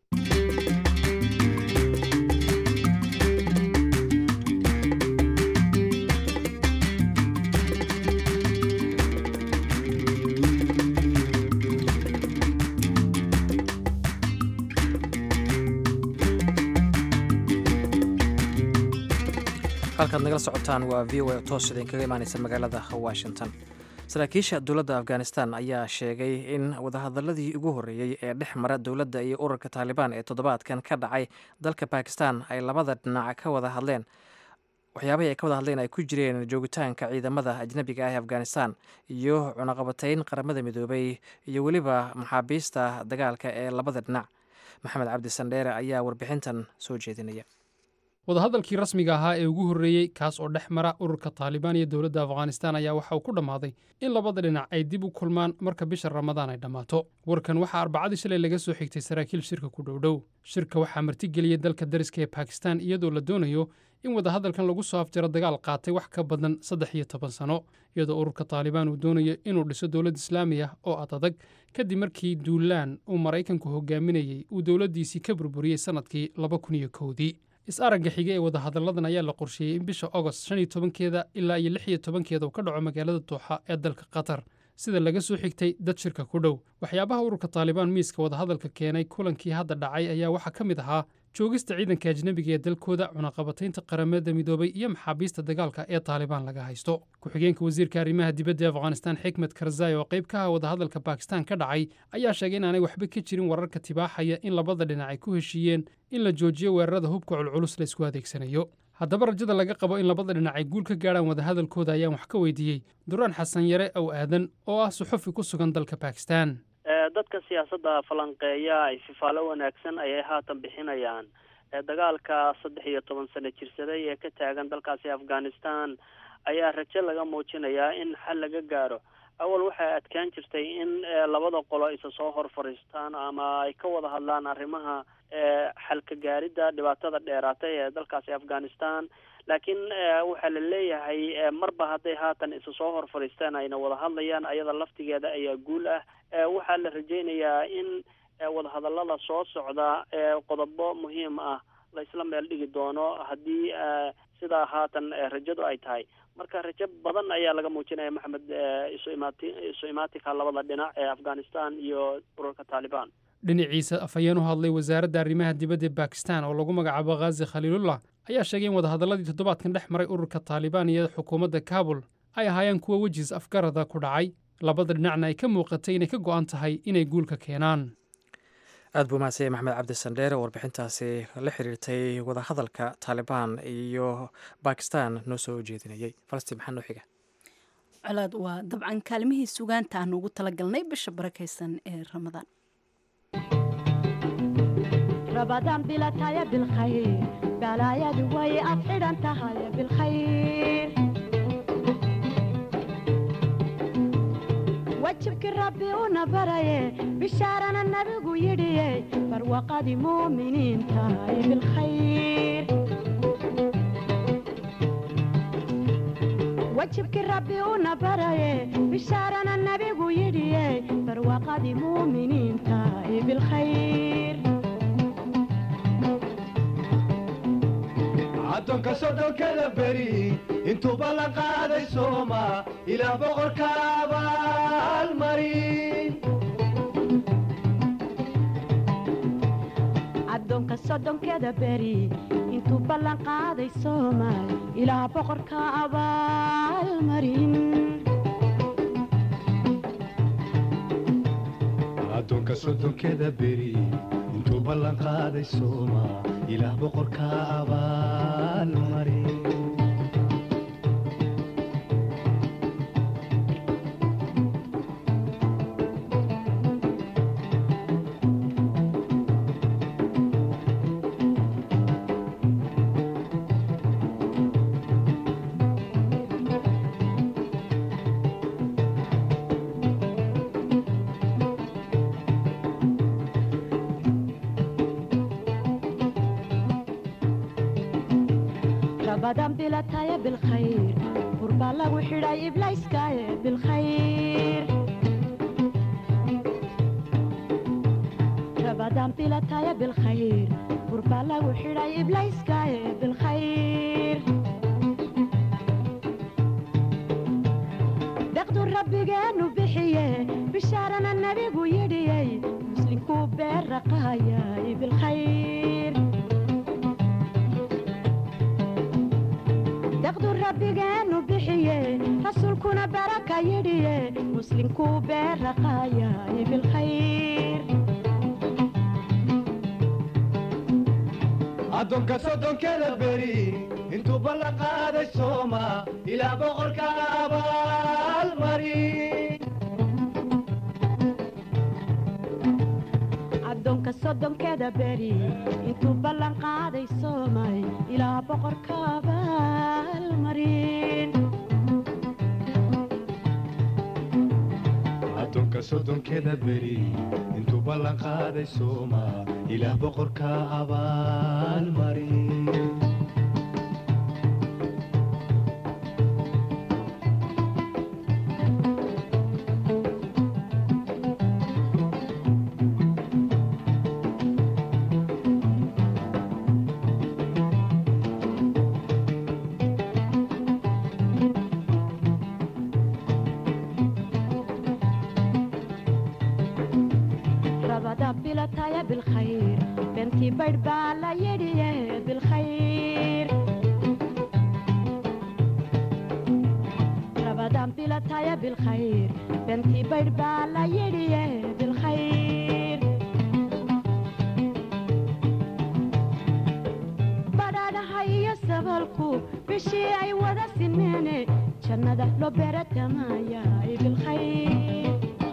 halkaad nagala socotaan waa v o a toos idinkaga imaaneysa magaalada washington saraakiisha dowladda afghanistan ayaa sheegay in wadahadaladii ugu horreeyey ee dhex mara dowladda iyo ururka taalibaan ee toddobaadkan ka dhacay dalka bakistan ay labada dhinac ka wada hadleen waxyaabahii ay ka wada hadleen ay ku jireen joogitaanka ciidamada ajnabiga ah ee afghanistan iyo cunaqabatayn qaramada midoobay iyo weliba maxaabiista dagaalka ee labada dhinac maxamed cabdi sandheere ayaa warbixintan soo jeedinaya wadahadalkii rasmiga ahaa ee ugu horreeyey kaas oo dhex mara ururka taalibaan iyo dowladda afghanistan ayaa waxa uu ku dhammaaday in labada dhinac ay dib u kulmaan marka bisha ramadaan ay dhammaato warkan waxaa arbacadii shalay laga soo xigtay saraakiil shirka ku dhowdhow shirka waxaa martigeliyey dalka dariska ee bakistan iyadoo la doonayo in wadahadalkan lagu soo afjaro dagaal qaatay wax ka badan saddex iyo toban sano iyadoo ururka taalibaan uu doonayo inuu dhiso dowlad islaami ah oo ad adag kadib markii duulaan uu maraykanku hogaaminayey uu dowladdiisii ka burburiyey sannadkii laba kun iyo kowdii is-aragga xiga ee wadahadalladan ayaa la qorsheeyey in bisha agost shan iyo tobankeeda ilaa iyo lix iyo tobankeeda uu ka dhaco magaalada dooxa ee dalka qatar sida laga soo xigtay dad shirka ku dhow waxyaabaha ururka taalibaan miiska wadahadalka keenay kulankii hadda dhacay ayaa waxaa ka mid ahaa joogista ciidanka ajnebiga ee dalkooda cunaqabataynta qaramada midoobay iyo maxaabiista dagaalka ee taalibaan laga haysto ku-xigeenka wasiirka arrimaha dibadda ee afghanistan xikmed karzai oo qayb ka ah wadahadalka bakistan ka dhacay ayaa sheegay inaanay waxba ka jirin wararka tibaaxaya in labada dhinac ay ku heshiiyeen in la joojiyo weerarada hubka culculus la isku adeegsanayo haddaba rajada laga qabo in labada dhinac ay guul ka gaadhaan wadahadalkooda ayaan wax ka weydiiyey duraan xasan yare ow aadan oo ah suxufi ku sugan dalka bakistan dadka siyaasadda falanqeeya ay fifaalo wanaagsan ayay haatan bixinayaan dagaalka saddex iyo toban sano jirsaday ee ka taagan dalkaasi afghanistan ayaa rajo laga muujinayaa in xal laga gaaro awal waxay adkaan jirtay in labada qolo isa soo hor fadhiistaan ama ay ka wada hadlaan arrimaha xalka gaaridda dhibaatada dheeraatay ee dalkaasi afghanistan laakiin waxaa la leeyahay marba hadday haatan isa soo hor fadhiistaan ayna wada hadlayaan ayada laftigeeda ayaa guul ah waxaa la rajaynayaa in wadahadallada soo socda qodobo muhiim ah la isla meel dhigi doono haddii sidaa haatan rajadu ay tahay marka rajo badan ayaa laga muujinaya maxamed isu imaati isu imaatinka labada dhinac ee afghanistan iyo ururka taalibaan dhinaciisa afhayeen u hadlay wasaaradda arrimaha dibadda ee bakistan oo lagu magacaabo khazi khaliilullah ayaa sheegay in wadahadalladii toddobaadkan dhex maray ururka taalibaan iyo xukuumadda kaabul ay ahaayeen kuwa wejiis afgarada ku dhacay labada dhinacna ay ka muuqatay inay ka go'an tahay inay guulka keenaan aad buu mahadsan yahay maxmed cabdi sandheere oo warbixintaasi la xiriirtay wadahadalka taalibaan iyo bakistan noo soo jeedinayay falastiin maxaa noo xiga colaad waa dabcan kaalmihii sugaanta aanu ugu talagalnay bisha barakaysan ee ramadaan رمضان بلا تايا بالخير بلا يا دوي أفعل أنت هاي بالخير وجهك ربي ونبري بشارنا النبي يدي فروقة مؤمنين تاي بالخير وجهك ربي ونبري بشارنا النبي يدي فروقة مؤمنين تاي بالخير addoonka soddonkada beri intuu ballan qaaday sooma ilaa boqorka abaalmarin addoonka soddonkeeda beri intuu ballan qaaday soomaal ilaa boqorka abaalmarin addoonka soddonkeda beri intuu ballan qaaday sooma ilaah boqorka abaalmarin رمضان بلا تايا بالخير قربا لغو حراي إبلايس كايا بالخير رمضان بلا تايا بالخير قربا لغو حراي إبلايس كايا بالخير دقدو ربي جانو بحيه بشارنا النبي ويدي مسلم كوبير رقايا بالخير daqdu rabbigeenu bixiye rasuulkuna baraka yidhiye muslimkuu beeraqaayay bilkhayr addoonka soddonkeda beri intuu ballan qaaday sooma ilaa boqorka abaalmarin addoonka soddonkeeda beri intuu ballan qaaday soomay ilaa boqorka abaalmarin addoonka soddonkeda beri intuu ballan qaaday sooma ilaah boqorka abaalmarin rabada bilataya bilkhayr bentii baydh baa la yidhiye bilkhayr rabadan bilataya bilkhayr bentii baydh baa la yidhiye bilkhayr badhaadhaha iyo sabalku bishii ay wada simeene jannada loo beeratamaya bilkhayr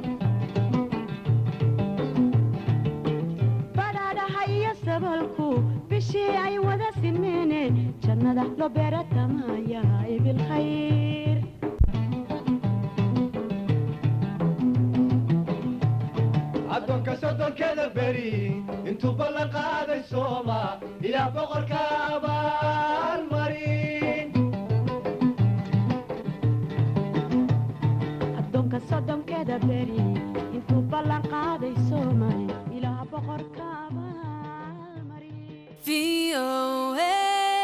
badhaadhaha iyo sabalku bishii ay wada simeene jannada loo beeratamaya bilkhayr addoonka soddonkeda beri intuu ballan qaaday sooma ilaah boqorka abaalmarin addoonka soddonkeeda beri intuu ballan qaaday soomay ilaa boqorka abaalmarin VOA.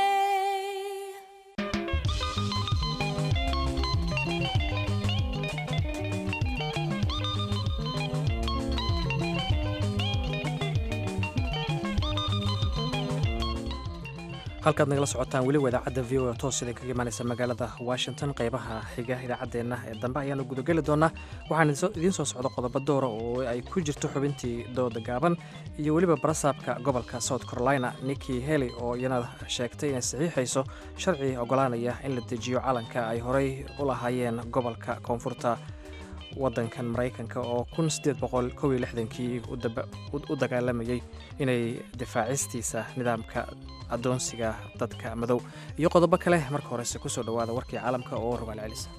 halkaad nagala socotaan weliba idaacadda v o toos idin kaga imaanaysa magaalada washington qeybaha xiga idaacaddeenna ee dambe ayaanu gudageli doonaa waxaan idiin soo socda qodobo doora oo ay ku jirto xubintii dooda gaaban iyo weliba barasaabka gobolka south carolina nikki heli oo iyana sheegtay inay saxiixayso sharci ogolaanaya in la dejiyo calanka ay horey u lahaayeen gobolka koonfurta wadankan maraykanka oo kii u dagaalamayay inay difaacistiisa nidaamka adoonsiga dadka madow iyo qodobo kale marka horese kusoo dhowaada warkii caalamka oo rogaal celisa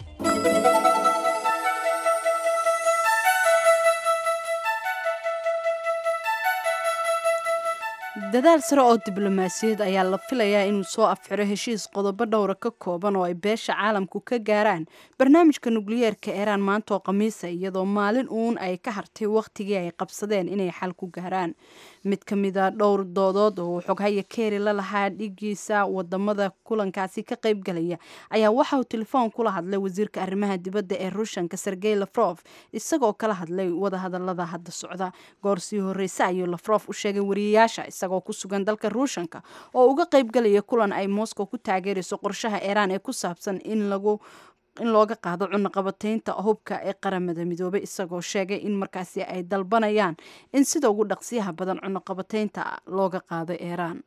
dadaal sare oo diblomaasiyaed ayaa la filayaa inuu soo afxiro heshiis qodobo dhowra ka kooban oo ay beesha caalamku ka gaaraan barnaamijka nukliyeerka iiraan maanta oo khamiisa iyadoo maalin uun ay ka hartay wakhtigii ay qabsadeen inay xal ku gaaraan mid ka mida dhowr doodood oo xoghaya keeri la lahaa dhigiisa wadamada kulankaasi ka qaybgalaya ayaa waxa uu telefoon kula hadlay wasiirka arrimaha dibadda ee ruushanka sergey lafrof isagoo kala hadlay wadahadalada hadda socda goor sii horreyse ayuu lafrof u sheegay wariyayaasha isagoo ku sugan dalka ruushanka oo uga qaybgalaya kulan ay moscow ku taageerayso qorshaha iiraan ee ku saabsan in lagu in looga qaado cunaqabataynta hubka ee qaramada midoobay isagoo sheegay in markaasi ay dalbanayaan in sida ugu dhaqsiyaha badan cunaqabataynta looga qaado iiraan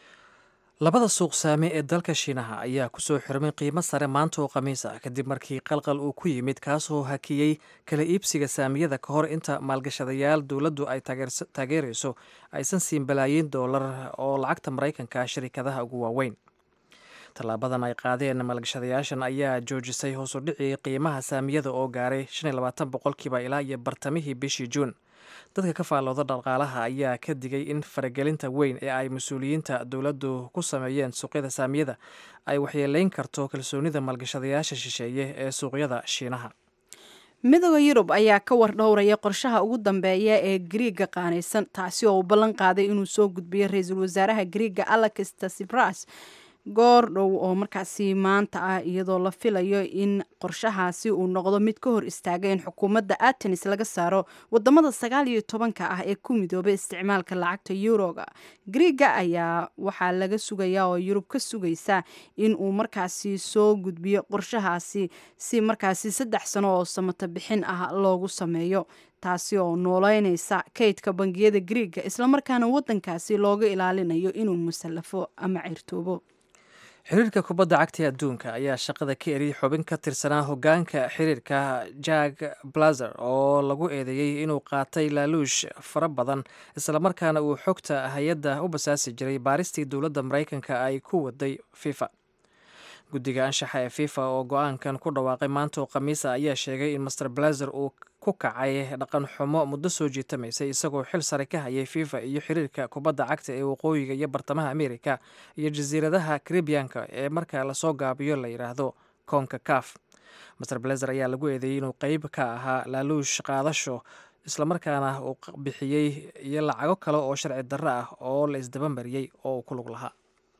labada suuq saame ee dalka shiinaha ayaa kusoo xirmay qiimo sare maanta oo khamiis ah kadib markii qalqal uu ku yimid kaasoo hakiyey kala iibsiga saamiyada ka hor inta maalgashadayaal dowladdu ay taageerayso aysan siin balaayiin doolar oo lacagta maraykanka sharikadaha ugu waaweyn tallaabadan ay qaadeen maalgashadayaashan ayaa joojisay hoos u dhicii qiimaha saamiyada oo gaaray boqolkiiba ilaa iyo bartamihii bishii juun dadka ka faallooda dhaqaalaha ayaa ka digay in faragelinta weyn ee ay mas-uuliyiinta dowladdu ku sameeyeen suuqyada saamiyada ay waxyeeleyn karto kalsoonida maalgashadayaasha shisheeye ee suuqyada shiinaha midooda yurub ayaa ka war dhowraya qorshaha ugu dambeeya ee griiga qaanaysan taasi oo uu ballan qaaday inuu soo gudbiyo ra-iisul wasaaraha griiga alex tsipras goor dhow oo markaasi maanta ah iyadoo la filayo in qorshahaasi uu noqdo mid ka hor istaaga in xukuumadda atenis laga saaro wadamada sagaal iyo tobanka ah ee ku midoobay isticmaalka lacagta yuroga griiga ayaa waxaa laga sugayaa oo yurub ka sugaysa in uu markaasi soo gudbiyo qorshahaasi si markaasi saddex sano oo samato bixin ah loogu sameeyo taasi oo nooleynaysa kaydka bangiyada griiga islamarkaana wadankaasi looga ilaalinayo inuu musallafo ama cirtoobo xiriirka kubadda cagta ee adduunka ayaa shaqada ka eriyay xubin ka tirsanaa hogaanka xiriirka jack blazer oo lagu eedeeyey inuu qaatay laaluush fara badan islamarkaana uu xogta hay-adda u basaasi jiray baaristii dowladda maraykanka ay ku waday fifa guddiga anshaxa ee fifa oo go-aankan ku dhawaaqay maanta oo khamiisa ayaa sheegay in master blazer uu ku kacay dhaqan xumo muddo soo jiitamaysay isagoo xil sare ka hayay fifa iyo xiriirka kubadda cagta ee waqooyiga iyo bartamaha amerika iyo jasiiradaha karibiyanka ee marka lasoo gaabiyo la yidhaahdo koonka kaf master blazer ayaa lagu eedeeyey inuu qeyb ka ahaa laaluush qaadasho islamarkaana uu bixiyey iyo lacago kale oo sharci darro ah oo la isdabamariyey oo uu ku lug lahaa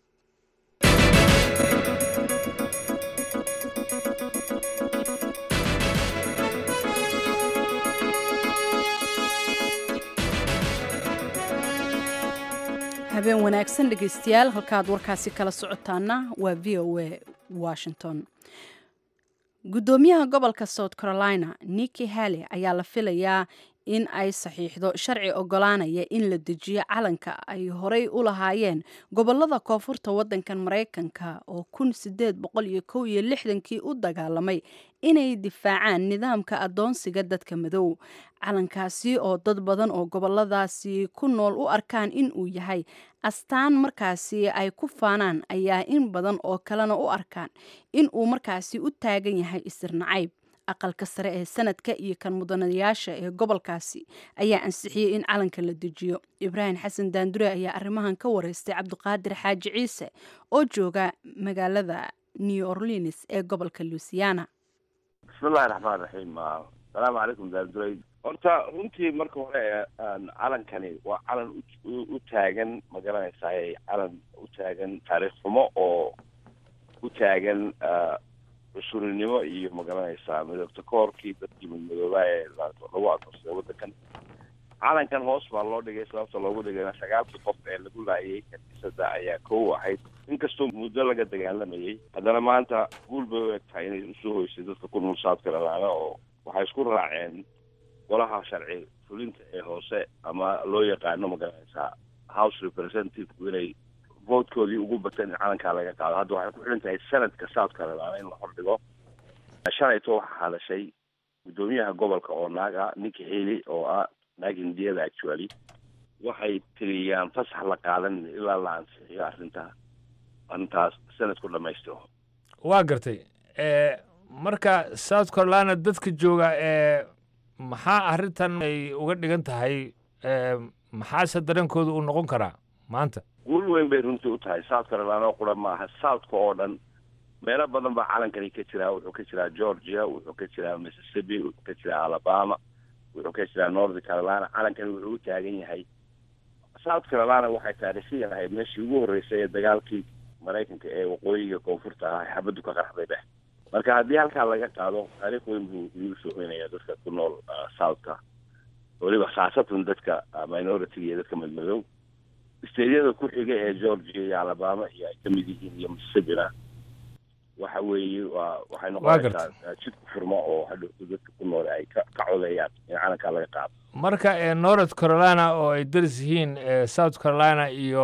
habeen wanaagsan dhegeystayaal halkaad warkaasi kala socotaana waa v o a washington guddoomiyaha gobolka south carolina nikki halley ayaa la filayaa in ay saxiixdo sharci ogolaanaya in la dejiyo calanka ay horey u lahaayeen gobolada koonfurta wadankan maraykanka oo kun sideed boqol iyo kow iyo lixdankii u dagaalamay inay difaacaan nidaamka adoonsiga dadka madow calankaasi oo dad badan oo goboladaasi ku nool u arkaan in uu yahay astaan markaasi ay ku faanaan ayaa in badan oo kalena u arkaan in uu markaasi u taagan yahay isirnacayb aqalka sare ee sanadka iyo kan mudanayaasha ee gobolkaasi ayaa ansixiyey in calanka la dejiyo ibraahim xasan daandure ayaa arrimahan ka wareystay cabdiqaadir xaaji ciise oo jooga magaalada new orleans ee gobolka luisiana bismillahi raxmaan raxiim asalaamu calaykum daanduray horta runtii marka hore calankani waa calan u taagan ma garanaysaay calan u taagan taariikh xumo oo u taagan cusurinimo iyo ma garanaysaa midabta koorkii dadkii madmadoobaa ee lagu adoorsaday waddankan calankan hoos baa loo dhigay sababta loogu dhigayna sagaalkii qof ee lagu laayay kaniisada ayaa kow ahayd inkastoo muddo laga dagaalamayay haddana maanta guul bay u eg tahay inay usoo hoysay dadka ku nool south carolina oo waxay isku raaceen golaha sharci fulinta ee hoose ama loo yaqaano ma garanaysaa house representative inay votekoodii ugu bateen in calankaa laga qaado hadda waxay ku xiran tahay sanadka south carolina in la hordhigo shalayto waxaa hadashay guddoomiyaha gobolka oo naag ah ninka heli oo ah naag hindiyada actually waxay tiriyaan fasax la qaadan ilaa la ansixiyo arrinta arrintaas sanadku dhamaystiro waa gartay marka south carolina dadka jooga ee maxaa arrintan ay uga dhigan tahay maxaase dareenkooda uu noqon karaa maanta guul weyn bay runtii u tahay south carolina oo qura maaha southka oo dhan meelo badan baa calankani ka jiraa wuxuu ka jiraa georgia wuxuu ka jiraa mississippi wuxuu ka jiraa alabama wuxuu ka jiraa north carolina calankani wuxuu u taagan yahay south carolina waxay taariikhiyan ahayd meeshii ugu horreysay ee dagaalkii maraykanka ee waqooyiga koonfurta ah xabaddu ka qarxday dheh marka haddii halkaa laga qaado taariikh weyn buu igu soo hoynaya dadka ku nool southka weliba khaasatan dadka minority iyo dadka madmadow steedyada ku xiga ee georgia iyo alabama iyo ay ka mid yihiin iyo mississipina waxa weeye waa waxay noqonaysaa jid ku furmo oo hadhowto dadka ku nool ay ka ka codeeyaan in calankaa laga qaado marka north carolina oo ay daris yihiin south carolina iyo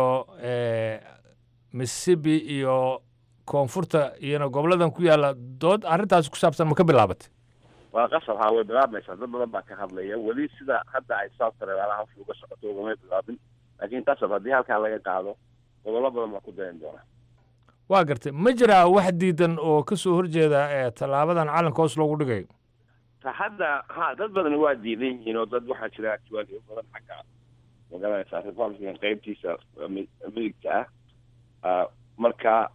mississippi iyo koonfurta iyona goboladan ku yaalla dood arrintaas ku saabsan ma ka bilaabatay waa qasab haa way bilaabmaysaa dad badan baa ka hadlaya weli sida hadda ay south carolina hawsha uga socoto ugamay bilaabin laakiin qasab haddii halkaa laga qaado gobollo badan baa ku dayan doona waa gartay ma jiraa wax diidan oo ka soo horjeeda tallaabadan calanka hoos loogu dhigayo ta hadda ha dad badan waa diidan yihiin oo dad waxaa jira actually badan xagga magaranaysaa republican qaybtiisa midigta ah marka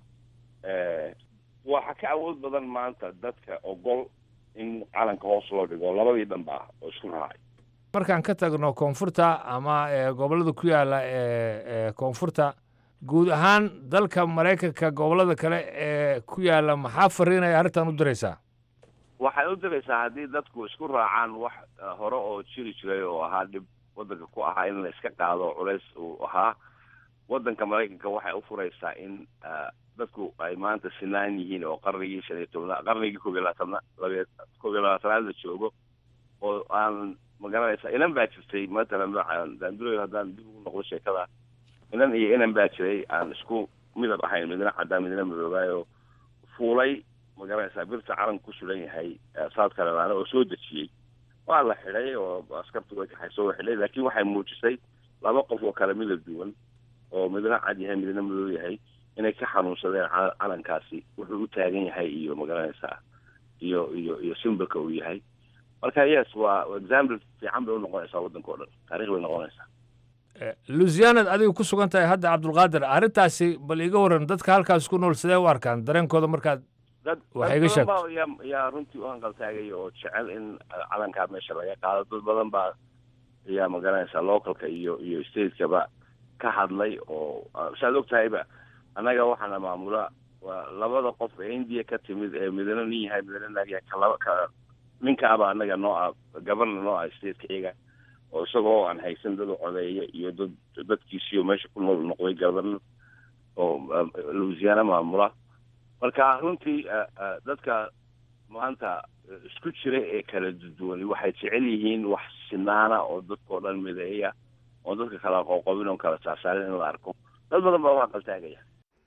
waxa ka awood badan maanta dadka ogol in calanka hoos loo dhigo labadii dhanba ah oo isku raacay markaan ka tagno koonfurta ama gobollada ku yaalla ee koonfurta guud ahaan dalka maraykanka gobollada kale ee ku yaalla maxaa fariinaya arrintan u diraysaa waxay u diraysaa haddii dadku isku raacaan wax hore oo jiri jiray oo ahaa dhib waddanka ku ahaa in la iska qaado culays uu ahaa waddanka maraykanka waxay u furaysaa in dadku ay maanta sinaan yihiin oo qarnigii shan iyo tobnaad qarnigii koob iyo labaatana labe koob iyo labaatanaad la joogo oo aan magaranaysa inan baa jirtay matalan daanduroy haddaan dib ugu noqdo sheekada inan iyo inan baa jiray aan isku midab ahayn midna caddaan midna madoobaayo fuulay magaranaysaa birta calanka ku sulan yahay south carolina oo soo dejiyey waa la xidhay oo askartu way kaxayso waa xidhay laakiin waxay muujisay laba qof oo kale midab duwan oo midna cad yahay midna madow yahay inay ka xanuunsadeen calankaasi wuxuu u taagan yahay iyo magaranaysaa iyo iyo iyo simbolka uu yahay marka yes waa example fiican bay u noqonaysaa waddanka o dhan taarikh bay noqonaysaa lusianad adiga ku sugan tahay hadda cabdulqaadir arrintaasi bal iga waran dadka halkaas ku nool sidee u arkaan dareenkooda markaad dad Waxay iga dad badan sheegtay. baa yaa yaa runtii u hanqaltaagaya oo jecel in calankaa meesha laga qaado dad badan baa yaa magaranaysaa localka iyo iyo stateskaba ka hadlay oo ah, saad og tahayba annaga waxaana maamula waa labada qof ee india ka timid ee midna nin yahay midna naag yahay ka laba ka ninkaaba annaga noo ah governor noo ah stateka iyaga oo isagoo aan haysan dad u codeeya iyo dad dadkiisiyo meesha ku nool noqday governor oo ah, louisiana maamula marka runtii ah, ah, dadka maanta eh, isku jira ee kala duwan waxay jecel yihiin wax sinaana oo dadkao dhan mideeya oo dadka kala qoqobin oo kala saasaarin in la arko dad badan baa waa qaltaagaya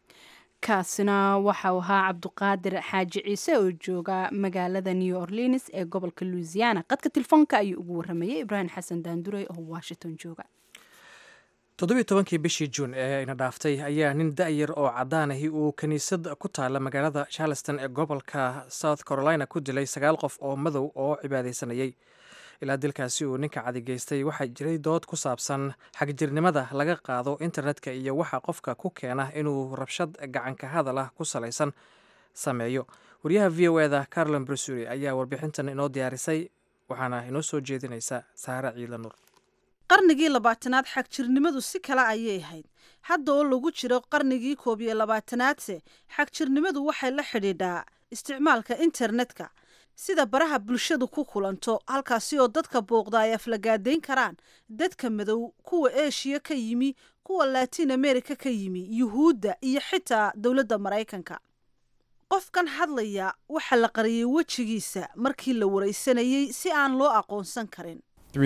kaasina waxau ahaa cabduqaadir xaaji ciise oo jooga magaalada new orleans ee gobolka louisiana qadka telefoonka ayuu ugu waramayay ibraahim xasan daandurey oo washington jooga toddobiiy tobankii bishii juun ee ina dhaaftay ayaa nin da'yar oo caddaanahi uu kiniisad ku taala magaalada charleston ee gobolka south carolina ku dilay sagaal qof oo madow oo cibaadaysanayay ilaa dilkaasi uu ninka cadigeystay waxaa jiray dood ku saabsan xagjirnimada laga qaado internetka iyo waxa qofka ku keena inuu rabshad gacanka hadal ah ku salaysan sameeyo wariyaha v o eda carolin brusuri ayaa warbixintan inoo diyaarisay waxaana inoo soo jeedinaysa saare ciila nuur qarnigii labaatanaad xagjirnimadu si kale ayay ahayd hadda oo lagu jiro qarnigii koob iyo labaatanaadse xagjirnimadu waxay la xidhiidhaa isticmaalka internetka sida baraha bulshadu ku kulanto halkaasi oo dadka booqda ay aflagaadayn karaan dadka madow kuwa eshiya ka yimi kuwa latin america ka yimi yuhuudda iyo xitaa dowladda maraykanka qofkan hadlaya waxaa la qariyey wejigiisa markii la waraysanayey si aan loo aqoonsan karin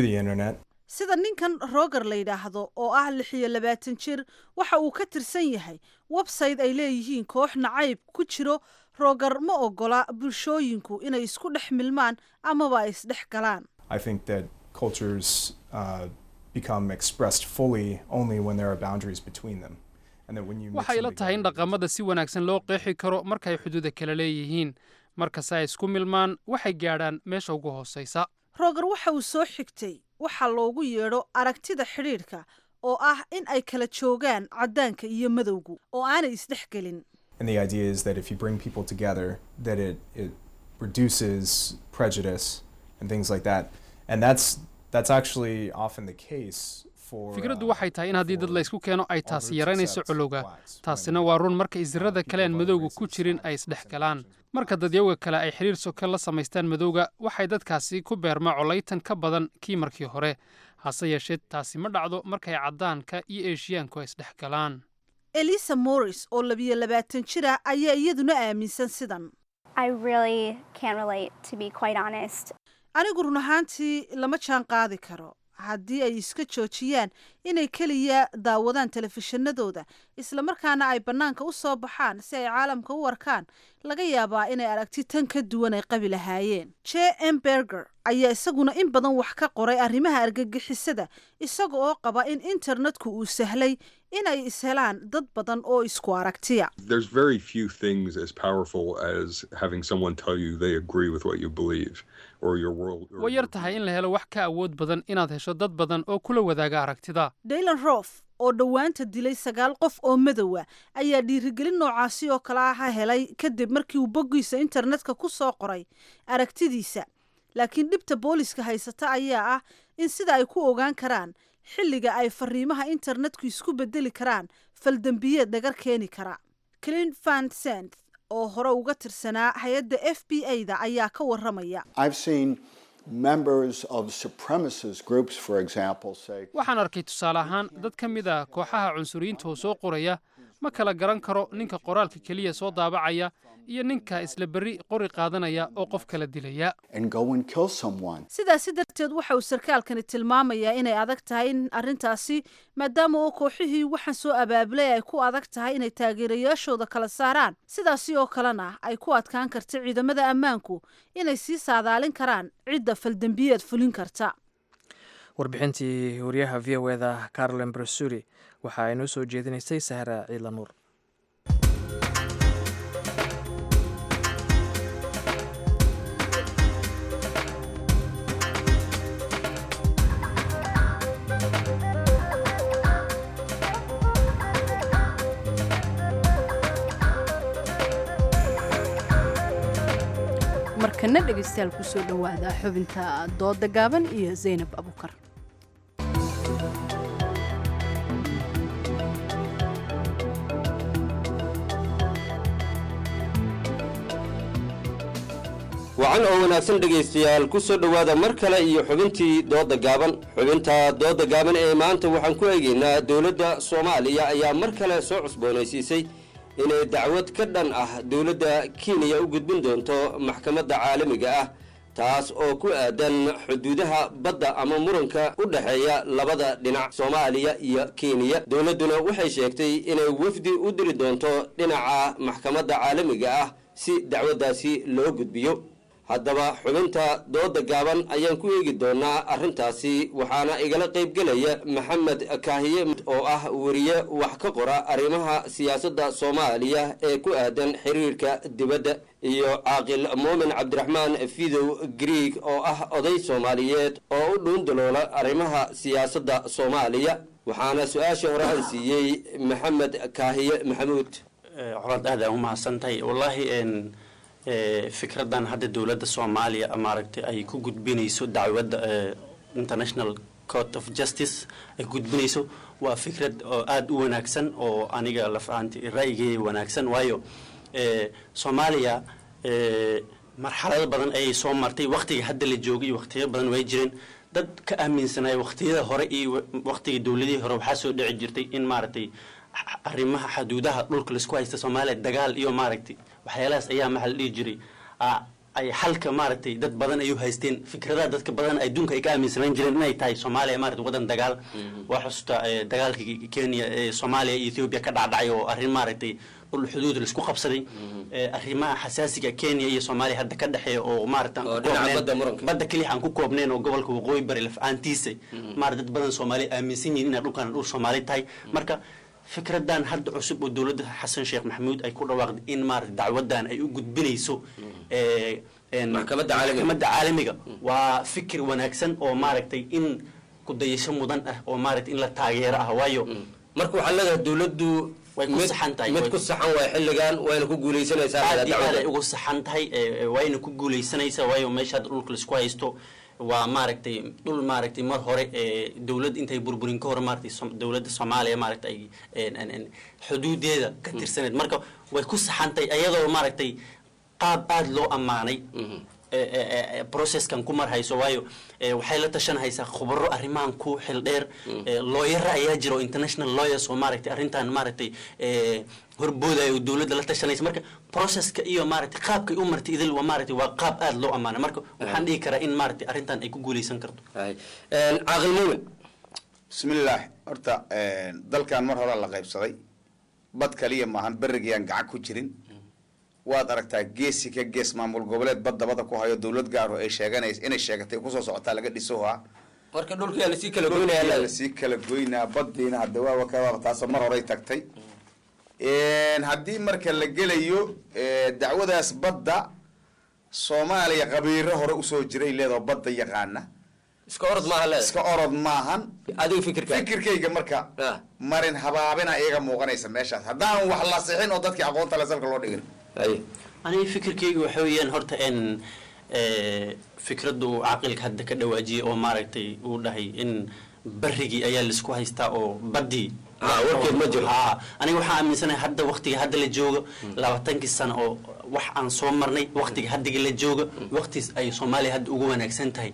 sida ninkan roger la yidhaahdo oo ah lix iyo labaatan jir waxa uu ka tirsan yahay website ay leeyihiin koox nacayb ku jiro roger ma ogola bulshooyinku inay isku dhex milmaan amaba ay isdhex galaan I think that cultures uh, become expressed fully only when there are boundaries between them. And that when you mix waxay them la tahay in dhaqamada si wanaagsan loo qeexi karo markay xuduuda kala leeyihiin markase ay isku milmaan waxay gaadhaan meesha ugu hoosaysa roger waxa uu soo xigtay waxaa loogu yeedho aragtida xidhiidhka oo ah in ay kala joogaan caddaanka iyo madowgu oo aanay isdhex gelin And the idea is that if you bring people together, that it, it reduces prejudice and things like that. And that's that's actually often the case for fikraddu waxay tahay in haddii dad la ysku keeno ay taasi yaraynayso colowga taasina waa run marka isirada kale aan madowga ku jirin ay isdhex galaan marka dadyowga kale ay xidhiir soka la samaystaan madowga waxay dadkaasi ku beermaa colaytan ka badan kii markii hore hase yeeshee taasi ma dhacdo markay caddaanka iyo eeshiyaanku ay isdhex galaan elisa morris oo labiyo labaatan jir ah ayaa iyaduna aaminsan sidan I really can't relate, to be quite honest. anigu run ahaantii lama jaan qaadi karo haddii ay iska joojiyaan inay keliya daawadaan telefishinadooda islamarkaana ay bannaanka u soo baxaan si ay caalamka u arkaan laga yaabaa inay aragti tan ka duwan ay qabi lahaayeen j m berger ayaa isaguna in badan wax ka qoray arrimaha argagixisada isaga oo qaba in internetku uu sahlay inay ishelaan dad badan oo isku aragtiya There's very few things as powerful as having someone tell you they agree with what you believe or your world. Or way yar tahay in la helo wax ka awood badan inaad hesho dad badan oo kula wadaaga aragtida daylan rof oo dhowaanta dilay sagaal qof oo madowa ayaa dhiirigelin noocaasi oo kale ah helay kadib markii uu boggiisa internetka ku soo qoray aragtidiisa laakiin dhibta booliska haysata ayaa ah in sida ay ku ogaan karaan xilliga ay fariimaha internetku isku bedeli karaan faldembiyeed dhagar keeni kara clin van sent oo hore uga tirsanaa hay-adda f b a da ayaa ka waramaya I've seen members of supremacist groups, for example, say, waxaan arkay tusaale ahaan dad ka mid a kooxaha cunsuriyiinta oo soo qoraya ma kala garan karo ninka qoraalka keliya soo daabacaya iyo ninka isla berri qori qaadanaya oo qof kala dilaya and go and kill someone. sidaasi darteed waxa uu sarkaalkani tilmaamayaa inay adag tahay in arrintaasi maadaama oo kooxihii waxaan soo abaabulay ay ku adag tahay inay taageerayaashooda kala saaraan sidaasi oo kalena ay ku adkaan karta ciidamada ammaanku inay sii saadaalin karaan cidda faldembiyeed fulin karta warbixintii wariyaha v o eda carolin brasuri waxa ay noo soo jeedinaysay sahra ciila nuur markana dhegaystayaal kusoo dhowaada xubinta dooda gaaban iyo zaynab abukar wacan oo wanaagsan dhegaystayaal ku soo dhowaada mar kale iyo xubintii dooda gaaban xubinta dooda gaaban ee maanta waxaan ku eegaynaa dowladda soomaaliya ayaa mar kale soo cusboonaysiisay inay dacwad ka dhan ah dowladda kenya u gudbin doonto maxkamadda caalamiga ah taas oo ku aadan xuduudaha badda ama muranka u dhexeeya labada dhinac soomaaliya iyo kenya dowladduna waxay sheegtay inay wafdi u diri doonto dhinaca maxkamadda caalamiga ah si dacwaddaasi loo gudbiyo haddaba xubinta dooda gaaban ayaan ku eegi doonaa arrintaasi waxaana igala qaybgelaya maxamed kaahiye oo ah weriye wax ka qora arrimaha siyaasadda soomaaliya ee ku aadan xiriirka dibadda iyo caaqil muumin cabdiraxmaan fidow grieg oo ah oday soomaaliyeed oo u dhuundaloola arrimaha siyaasadda soomaaliya waxaana su-aasha hore aan siiyey maxamed kaahiye maxamuud colaad aad aan u mahadsantahay wallaahi eh, fikradan hadda dowladda soomaaliya maaragtay ay ku gudbinayso dacwadda eh, international court of justice ay ku gudbinayso waa fikrad oo aada u wanaagsan oo aniga laf ahaanti ra'yigeeya wanaagsan waayo eh, soomaaliya eh, marxalado badan ayay soo martay waktiga hadda la joogay waktiyo badan way jireen dad ka aaminsanaya waktiyada hore iyo waktiga dowladihii hore waxaa soo dhici jirtay in maaragtay arrimaha xaduudaha dhulka laisku haysta soomaaliya dagaal iyo maaragtay waxyaalahaas ayaa maxaa la dhihi jiray ah, ay xalka maaragtay dad badan ay u haysteen fikradaha dadka badan adduunka ay ka aaminsanaan jireen inay tahay soomaaliya maaragtay wadan dagaal waa xusuusta eh, dagaalkii kenya ee soomaaliya iyo ethiopia ka dhacdhacay oo arrin maaragtay dhul xuduud laisku qabsaday Eh, arrimaha xasaasiga kenya iyo soomaaliya hadda ka dhexeeya oo maaragta aan ku dhinaca koobneen- badda muranka. badda keliya aan ku koobneen oo gobolka waqooyi bari laf-aantiisa maarata dad badan soomaaliya aaminsan yihiin inay dhulkan dhul soomaali tahay marka fikradan hadda cusub oo dowladda xasan sheekh maxamuud ay ku dhawaaqday in maarata dacwadan ay u gudbinayso eh, en- Maxkamadda caalamiga. maxkamadda caalamiga waa fikir wanaagsan oo maaragtay in kudayasho mudan ah oo maaragtay in la taageero ah waayo marka waxaa leedahay dowladdu way ku mid- saxan tahay mid way- ku saxan waay xilligan wayna ku guuleysanaysaa aad iyo aad dacwadda. ay ugu saxan tahay eh, eh, wayna ku guuleysanaysaa waayo meesha hadda dhulka laisku haysto waa maaragtay dhul maaragtay mar hore ee dowlad intay burburin ka hor maaragtay Som- dowladda soomaaliya maaragtay ay en- en- en xuduudeeda ka tirsaneed marka way ku saxan tahay iyadoo maaragtay qaab aada loo ammaanay eh, eh, eh, processkan ku mar hayso waayo eh, waxay la tashan haysaa khubaro arrimahan ku xil dheer eh, looyara ayaa jira oo international lawyers oo maaragtay arrintan maaragtay eh, horboodayo oo dowladda la tashanaysa marka processka iyo maaragtay qaabkay u martay idil waa maaragtay waa qaab aada loo ammaanay marka waxaan dhihi karaa in maaragtay arrintan ay ku guuleysan karto caaqil muumin bismillaah horta dalkan mar hore la qaybsaday bad kaliya maahan berigiyaan gacan ku jirin waad aragtaa geesi ka gees maamul goboleed badda bada ku hayo dowlad gaar oo ay sheeganays inay sheegatay kusoo socotaa laga dhisoha marka dhulkiyaa lasii kala goynaya Dhulkiyaa lasii kala goynaa badiina hadda waaba kabaaba taasoo mar horey tagtay haddii marka la gelayo eh, dacwadaas badda soomaaliya qabiiro hore usoo jiray leedoo badda yaqaana iska orod maaha leeda iska orod maahan adiga fikirka fikirkayga marka marin habaabina iyaga muuqanaysa meeshaas haddaan wax la sixin oo dadkii aqoonta le salka loo dhigin aniga fikirkayga waxa weeyaan horta en eh, fikraddu caqilka hadda ka dhawaajiyay oo maaragtay uu dhahay in barigii ayaa laisku haystaa oo baddii Ah, warkeed ma jiro. Ha, aniga waxaan aaminsanahay hadda waktiga hadda la joogo labaatankii sano oo wax aan soo marnay waktiga haddiga la joogo waktiis ay soomaaliya hadda ugu wanaagsan tahay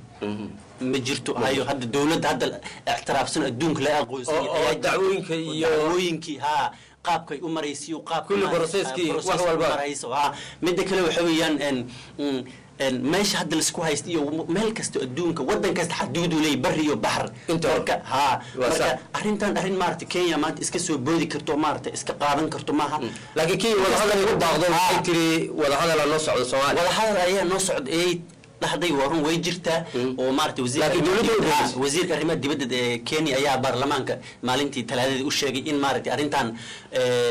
ma jirto hayo hadda dowladda hadda ictiraafsan adduunka la aqoonsan Oo- oo dacwooyinka iyo- dacwooyinkii ha qaabkay u maraysiyo qaabka Kulli maaragtay, processkii, ah, wax processkii walba. u marayso ha midda kale waxa weeyaan en mm, en meesha hadda laisku haysta iyo meel kasta adduunka wadan kasta xaduudu leeyahy bari iyo baxr marka ha Waa marka sax. arrintan arrin maaragtay kenya maanta iska soo boodi karto maaragtay iska qaadan karto maaha laakiin kii wadahadal igu daaqdo waxay tiri wadahadalaa noo socdo soomaaliya wadahadal ayaa noo socda ayay dhahday waa run way jirtaa oo maaragtay wasiirka Laakiin arrimaha dowladda way dibadda- beenisay. ha, wasiirka arrimaha dibadda ee kenya ayaa baarlamaanka maalintii talaadadii u sheegay in maaragtay arrintan eh,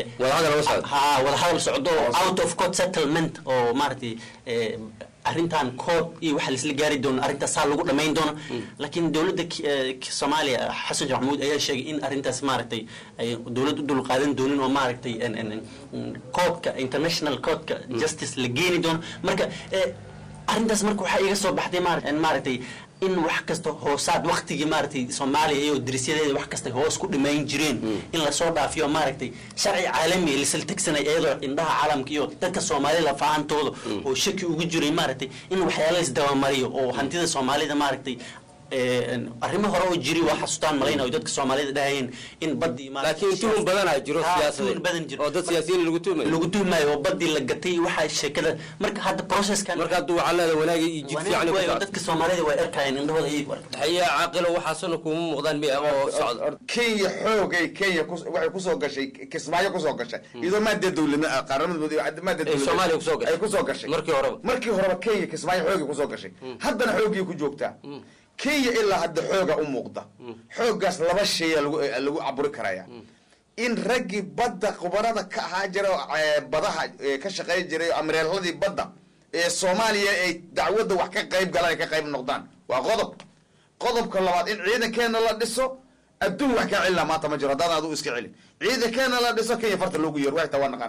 ha wadahadal socdo oo out of court settlement oo maaragtay eh, arrintan court iyo waxa laisla gaari doono arrintaas saa lagu dhamayn doono laakiin dowladda K- eh, K- soomaaliya xasan sheekh maxamuud ayaa sheegay in arrintaas maaragtay ay dowlad u dul qaadan doonin oo maaragtay en- en- en- courtka international courtka justice la geeni doono marka eh, arrintaas marka waxaa iga soo baxday maara- en maaragtay in wax kasta hoosaad waktigii maaragtay soomaaliya iyo dirisyadeeda wax kasta hoos ku dhimayn jireen in lasoo dhaafiyo maaragtay sharci caalami lisla tegsanay iyadoo indhaha caalamka iyo dadka soomaalida lafaantooda oo shaki ugu jiray maaragtay in waxyaala isdabamariyo oo hantida soomaalida maaragtay eh, arrimo hore oo jiri waa xasuustaan malayna oo dadka soomaalida dhahayeen in badii laakiin tuhun badanaa jiro Ha, siyaasadeed tuhun badan jiro oo dad siyaasiyiin lagu tuhmayo lagu tuhmayo oo badii la gatay waxaa sheekada marka hadda processkan marka hadduu waxaa leedahay wanaagii iyo jid fiican Wanaag ku waayo, socdo dadka soomaalida way arkayeen indhahooda ayay ku arkayeen haye caaqilo waxaasuna kuma muuqdaan miya oo socda kenya xoogay kenya kus- waxay kusoo gashay kismaayo kusoo gashay iyadoo maadee dowlama qaramada maadee Ay Soomaaliya kusoo gashay. ay kusoo gashay Markii horeba. markii horeba kenya kismaayo xoogay kusoo gashay haddana xoogii ku joogtaa kenya ilaa hadda xooga u muuqda xoogaas laba shaya lagu eh, lagu caburi karaya in raggii badda khubarada ka ahaa jira oo, eh, badaha eh, ka shaqeyn jiray oo amireeladii badda ee soomaaliya ay dacwadda wax ka qayb galaan ay ka qayb noqdaan waa qodob qodobka labaad in ciidankeena la dhiso adduun wax kaa celina maanta ma jiro haddaan adu iska celin ciidankeena la dhiso kenya farta loogu yeero waxta waa naqanaa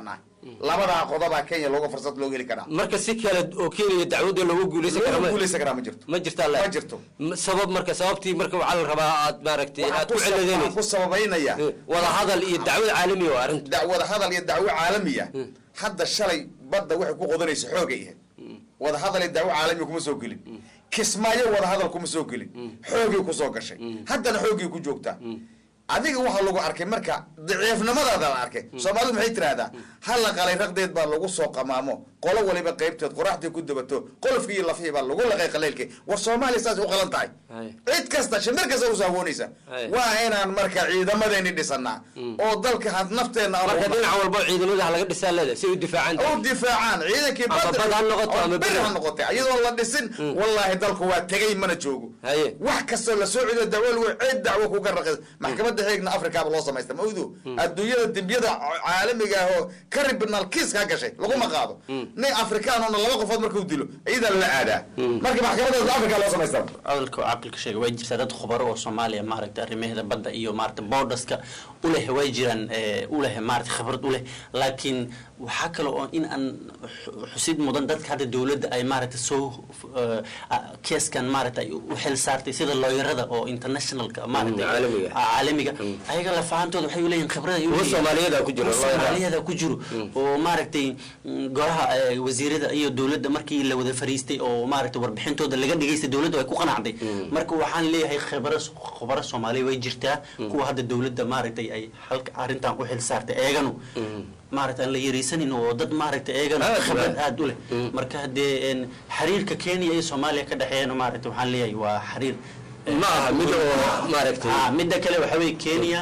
labadaa qodobaa kenya looga fursad looga heli karaa marka si kale oo keenaya dacwadda loogu guuleysan karo looga ma- guuleysan karaa ma jirto ma jirtaa ma jirto M- sabab marka sababtii marka waxaa la rabaa aad maaragtay aad ku waxaan ciladeynayso ku sababaynaya wada hadal iyo dacwad caalami oo arrinta da- wada hadal iyo dacwo caalamiya hadda shalay badda waxay ku qodanaysa xoogay ahayd wada hadal iyo dacwo caalamiya kuma soo gelin kismaayo wada hadal kuma soo gelin xoogay ku soo gashay haddana xoogay ku joogtaa adiga waxaa lagu arkay marka daciifnimadaada la arkay soomaalidu maxay tiraahdaa ha la qalay raqdeed baa lagu soo qamaamo qolo waliba qaybteed qoraxdii ku dabato qolofkii iyo lafihii baa lagu laqay qaleylkii war soomaaliya saas u qalan tahay cid kasta shimir kasta usoo hawoonaysa waa inaan marka ciidamadeeni dhisanaa oo dalka had nafteenna aan marka u- dhinac walba ciidamada ha laga dhisaa leeda si u difaacaan u difaacaan ciidankii Ama badda- bad ha noqoto oo ama beri beri. ha noqotay iyadoo la dhisin wallaahi dalku waa tegay mana joogo wax kastoo la soo celiyo dacwo lagu cid dacwo kuga raqis maxkamadda xeegna afrikaaba loo samaysta ma ogdu adduunyada dembiyada caalamiga ah oo criminal kiis ka gashay laguma qaado nin afrikaanona laba qofood markuu dilo iyadaa lala aadaa marka maxkamadda afrika loo samaysta hadalka oo caqilka sheega way jirtaa dad khubaro oo soomaaliya maaragta arrimaheeda badda iyo maaragta boordaska u leh way jiraan eh, u leh maaragta khibrad u leh laakiin waxaa kale oo in aan xu- xusid mudan dadka hadda dowladda ay maaragta soo eh, ah, keeskan maaragta ay u xil saartay sida looyarada oo internationalka maaragta caalamiga. ah, caalamiga ayaga lafahantooda waxay u leeyihin khibrad ay u Kuwa leeyihiin. Soomaaliyeed aa ku jiro, Kuwa lawyer ah. Soomaaliyeed aa ku jiro oo maaragtay mm, golaha eh, wasiirada iyo dowladda markii la wada fariistay oo maaragtay warbixintooda laga dhigaystay dowladda way ku qanacday marka waxaan leeyahay khibaro khubaro soomaaliya way jirtaa kuwa hadda dowladda maaragtay ay halka arrintan u xil saartay eeganu maaragtay aan la yaraysanin oo dad maaragtay eeganu Aad khibrad waa. aad u leh marka haddee een, xiriirka kenya iyo soomaaliya ka dhexeeyana maaragtay waxaan leeyahay waa xiriir Ma aha mid oo maaragtay- Ah, midda kale waxa weeye kenya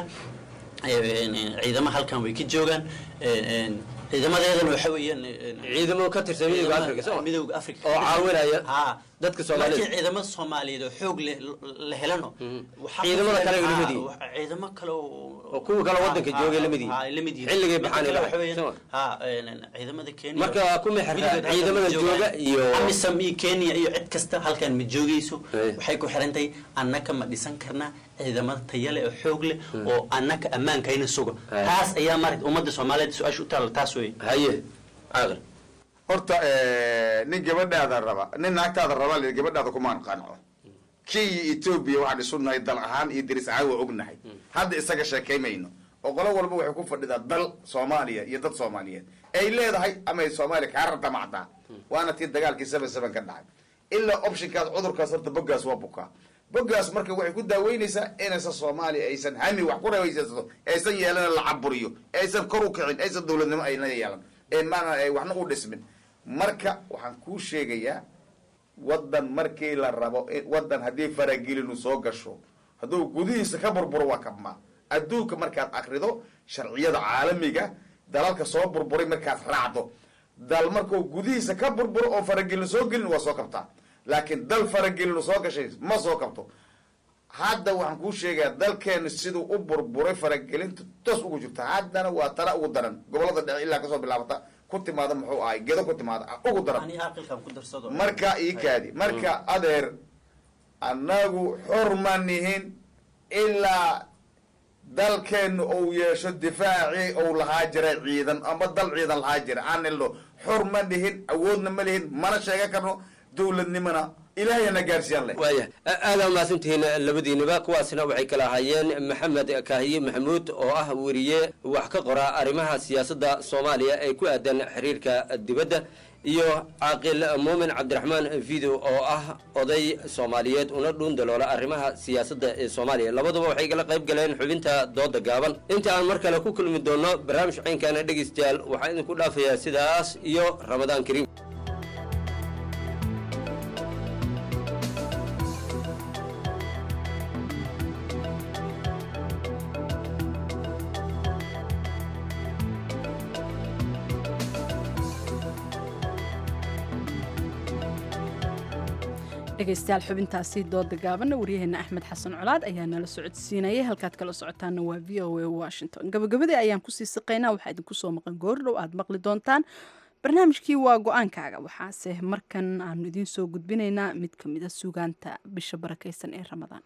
een, een, ciidamo halkan way ka joogaan een, een, ciidamadeedana waxa weeyaan ciidamo ka tirsan midowga Afrika, soo ma? midowga afrika oo caawinaya ha dadka Soomaaliyeed. laakiin ciidamada soomaaliyeed oo xoog leh la helano waxaa Ciidamada ku kale ay filan- la mid ha, yihiin. wa- ciidamo kale oo oo kuwa kale waddanka ha, joogay ha, la mid yihiin. ha, ay la mid yihiin Xilligay Midda baxaan kale ilaa- waxa weeyaan- soo ma? ha, een, een, ciidamada kenya Marka ku meherta Weligood halkan ciidamada ma joogaan. jooga iyo- amisam iyo kenya iyo cid kasta halkan ma joogayso waxay ku xiran tahay annaka ma dhisan karnaa ciidamada taya leh oo xoog leh oo annaka ammaankayna suga taas ayaa maaragta ummadda soomaaliyeed su-aasha u taalla taas wey haye caaqil horta eh, nin gabadhaada raba nin naagtaada raba le gabadhaada kumaan qanco kenya etoobiya waxaan isu nahay dal ahaan iyo deris ahaan waa ognahay hadda isaga sheekaymayno oo qolo walba waxay ku fadhidaa dal soomaaliya iyo dad soomaaliyeed ay leedahay ama ay soomaaliya kaa rardamacdaa waana tii dagaalkii seven seven ka dhacay ilaa optionkaas cudurkaas horta boggaas waa bukaa boggaas marka waxay ku daaweynaysaa inaysan soomaaliya aysan hami wax ku rawaysato aysan yeelana la caburiyo aysan kor u kicin aysan dowladnimo ayna yeelan ee maana ay waxna u dhismin marka waxaan kuu sheegayaa waddan markii la rabo in- waddan haddii faragelinu soo gasho hadduu gudihiisa ka burburo waa kabmaa adduunka markaad akrido sharciyada caalamiga dalalka soo burburay markaad raacdo dal markuu gudihiisa ka burburo oo faragelinu soo gelin waa soo kabtaa laakiin dal faragelinu soo gashay ma soo kabto hadda waxaan kuu sheegayaa dalkeenu siduu u burburay faragelinta toos ugu jirta haddana waa tara ugu daran gobolada dhexe ilaa kasoo bilaabata ku timaada muxuu ahay gedo ku timaada ugu daran ani aqilkan ku darsado marka ii kaadi marka adeer annagu xor ma nihin ilaa dalkeenu uu yeesho difaacii uu lahaa jiray ciidan ama dal ciidan lahaa jira aan ilno xor ma nihin awoodna ma lihin mana sheegan karno dowladnimona ilaahayana gaarsiiyaan leh waaya aada umahadsantihiin labadiiniba kuwaasna waxay kala ahaayeen maxamed kaahiye maxamuud oo ah weriye wax ka qora arrimaha siyaasadda soomaaliya ee ku aadan xiriirka dibadda iyo caaqil muumin cabdiraxmaan video oo ah oday soomaaliyeed una dhuun daloola arrimaha siyaasadda ee soomaaliya labaduba waxay kala qayb galeen xubinta dooda gaaban inta aan mar kale ku kulmi doono barnaamij caynkana dhegaystayaal waxaan idinku dhaafayaa sidaas iyo ramadaan kariim dhegaystayaal xubintaasi dooda gaabanna waryaheena axmed xasan colaad ayaa nala socodsiinayay halkaad kala socotaana waa v o a washington gabagabadii ayaan kusii siqaynaa waxaa idinku soo maqan goordhow aad maqli doontaan barnaamijkii waa go-aankaaga waxaase markan aanu idiin soo gudbinaynaa mid ka mid a sugaanta bisha barakaysan ee ramadaan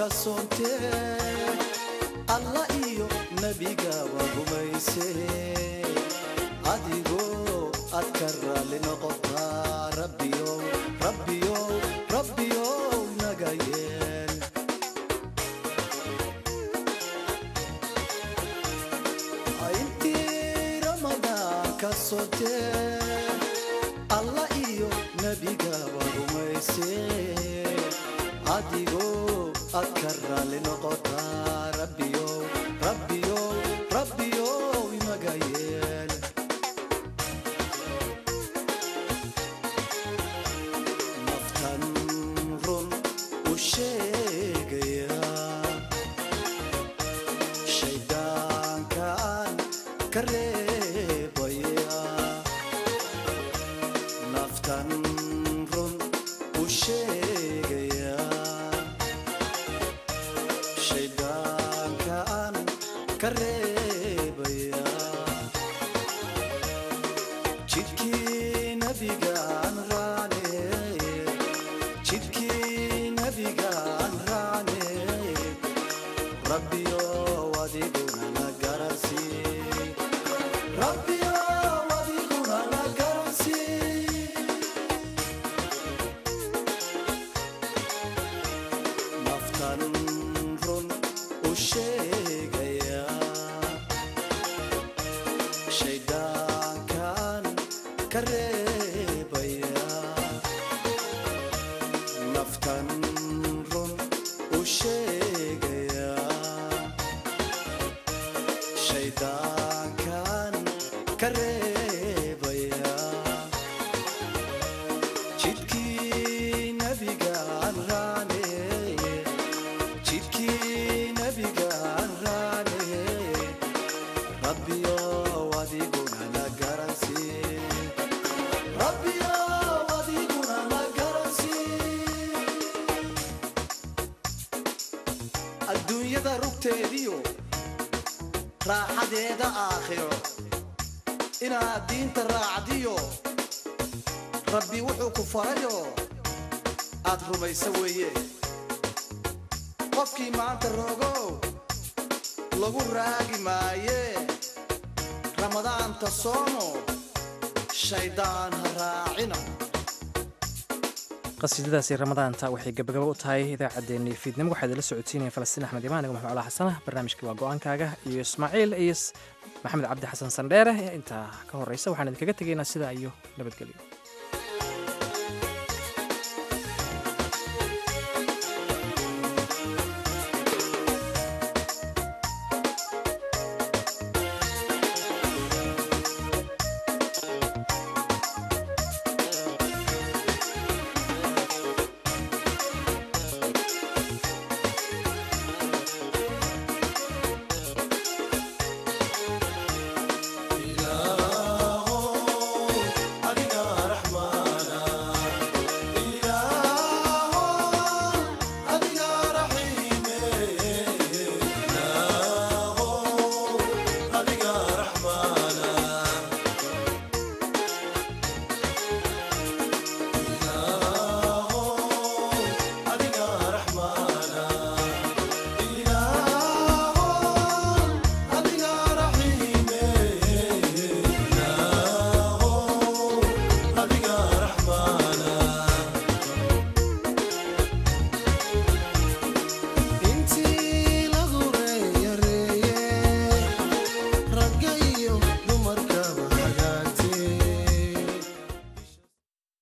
soontee alla iyo nebigaba rumayse adigoo aad ka raalli noqotaa rabbiyow rabbiyow rabbiyow naga yeel intii ramadaan ka soontee alla iyo nebigaba rumayse adigoo aad ka raalli noqotaa rabbiyow rabbiyow rabbiyow inaga yeel naftan run u sheegaya shayddaankaan ka reebaya naftan run u sheegaya shayddaankaan ka reebaya jidkii nabigaan raane jidkii nabigaan raane rabbiyow adiguna na garansii rabbiyow adiguna na garansii naftan run u sheegaya shayddaankan ka reebaya naftan run u sheegaya shayddaankan ka reebaya jidkii nabigaan raane jidkii nabigaan raane rabbiyow adiguna na garansii rabbiyow adiguna na garansii adduunyada rugteediyo raaxadeeda aakhiro inaad diinta raacdiyo rabbi wuxuu ku farayo aad rumayso weeye qofkii maanta rogow lagu raagi maaye ramadaanta soomo shayddaan ha raacina qasiidadaasi ramadaanta waxay gabagabo u tahay idaacaddeenii fiidnimo waxaa idinla socodsiinaya falastiin axmed imaan igo maxmed cala xasanah barnaamijkii waa go-aankaaga iyo ismaaciil iyo maxamed cabdi xasan sandheere intaa ka horeysa waxaan idinkaga tegaynaa sidaa iyo nabadgelyo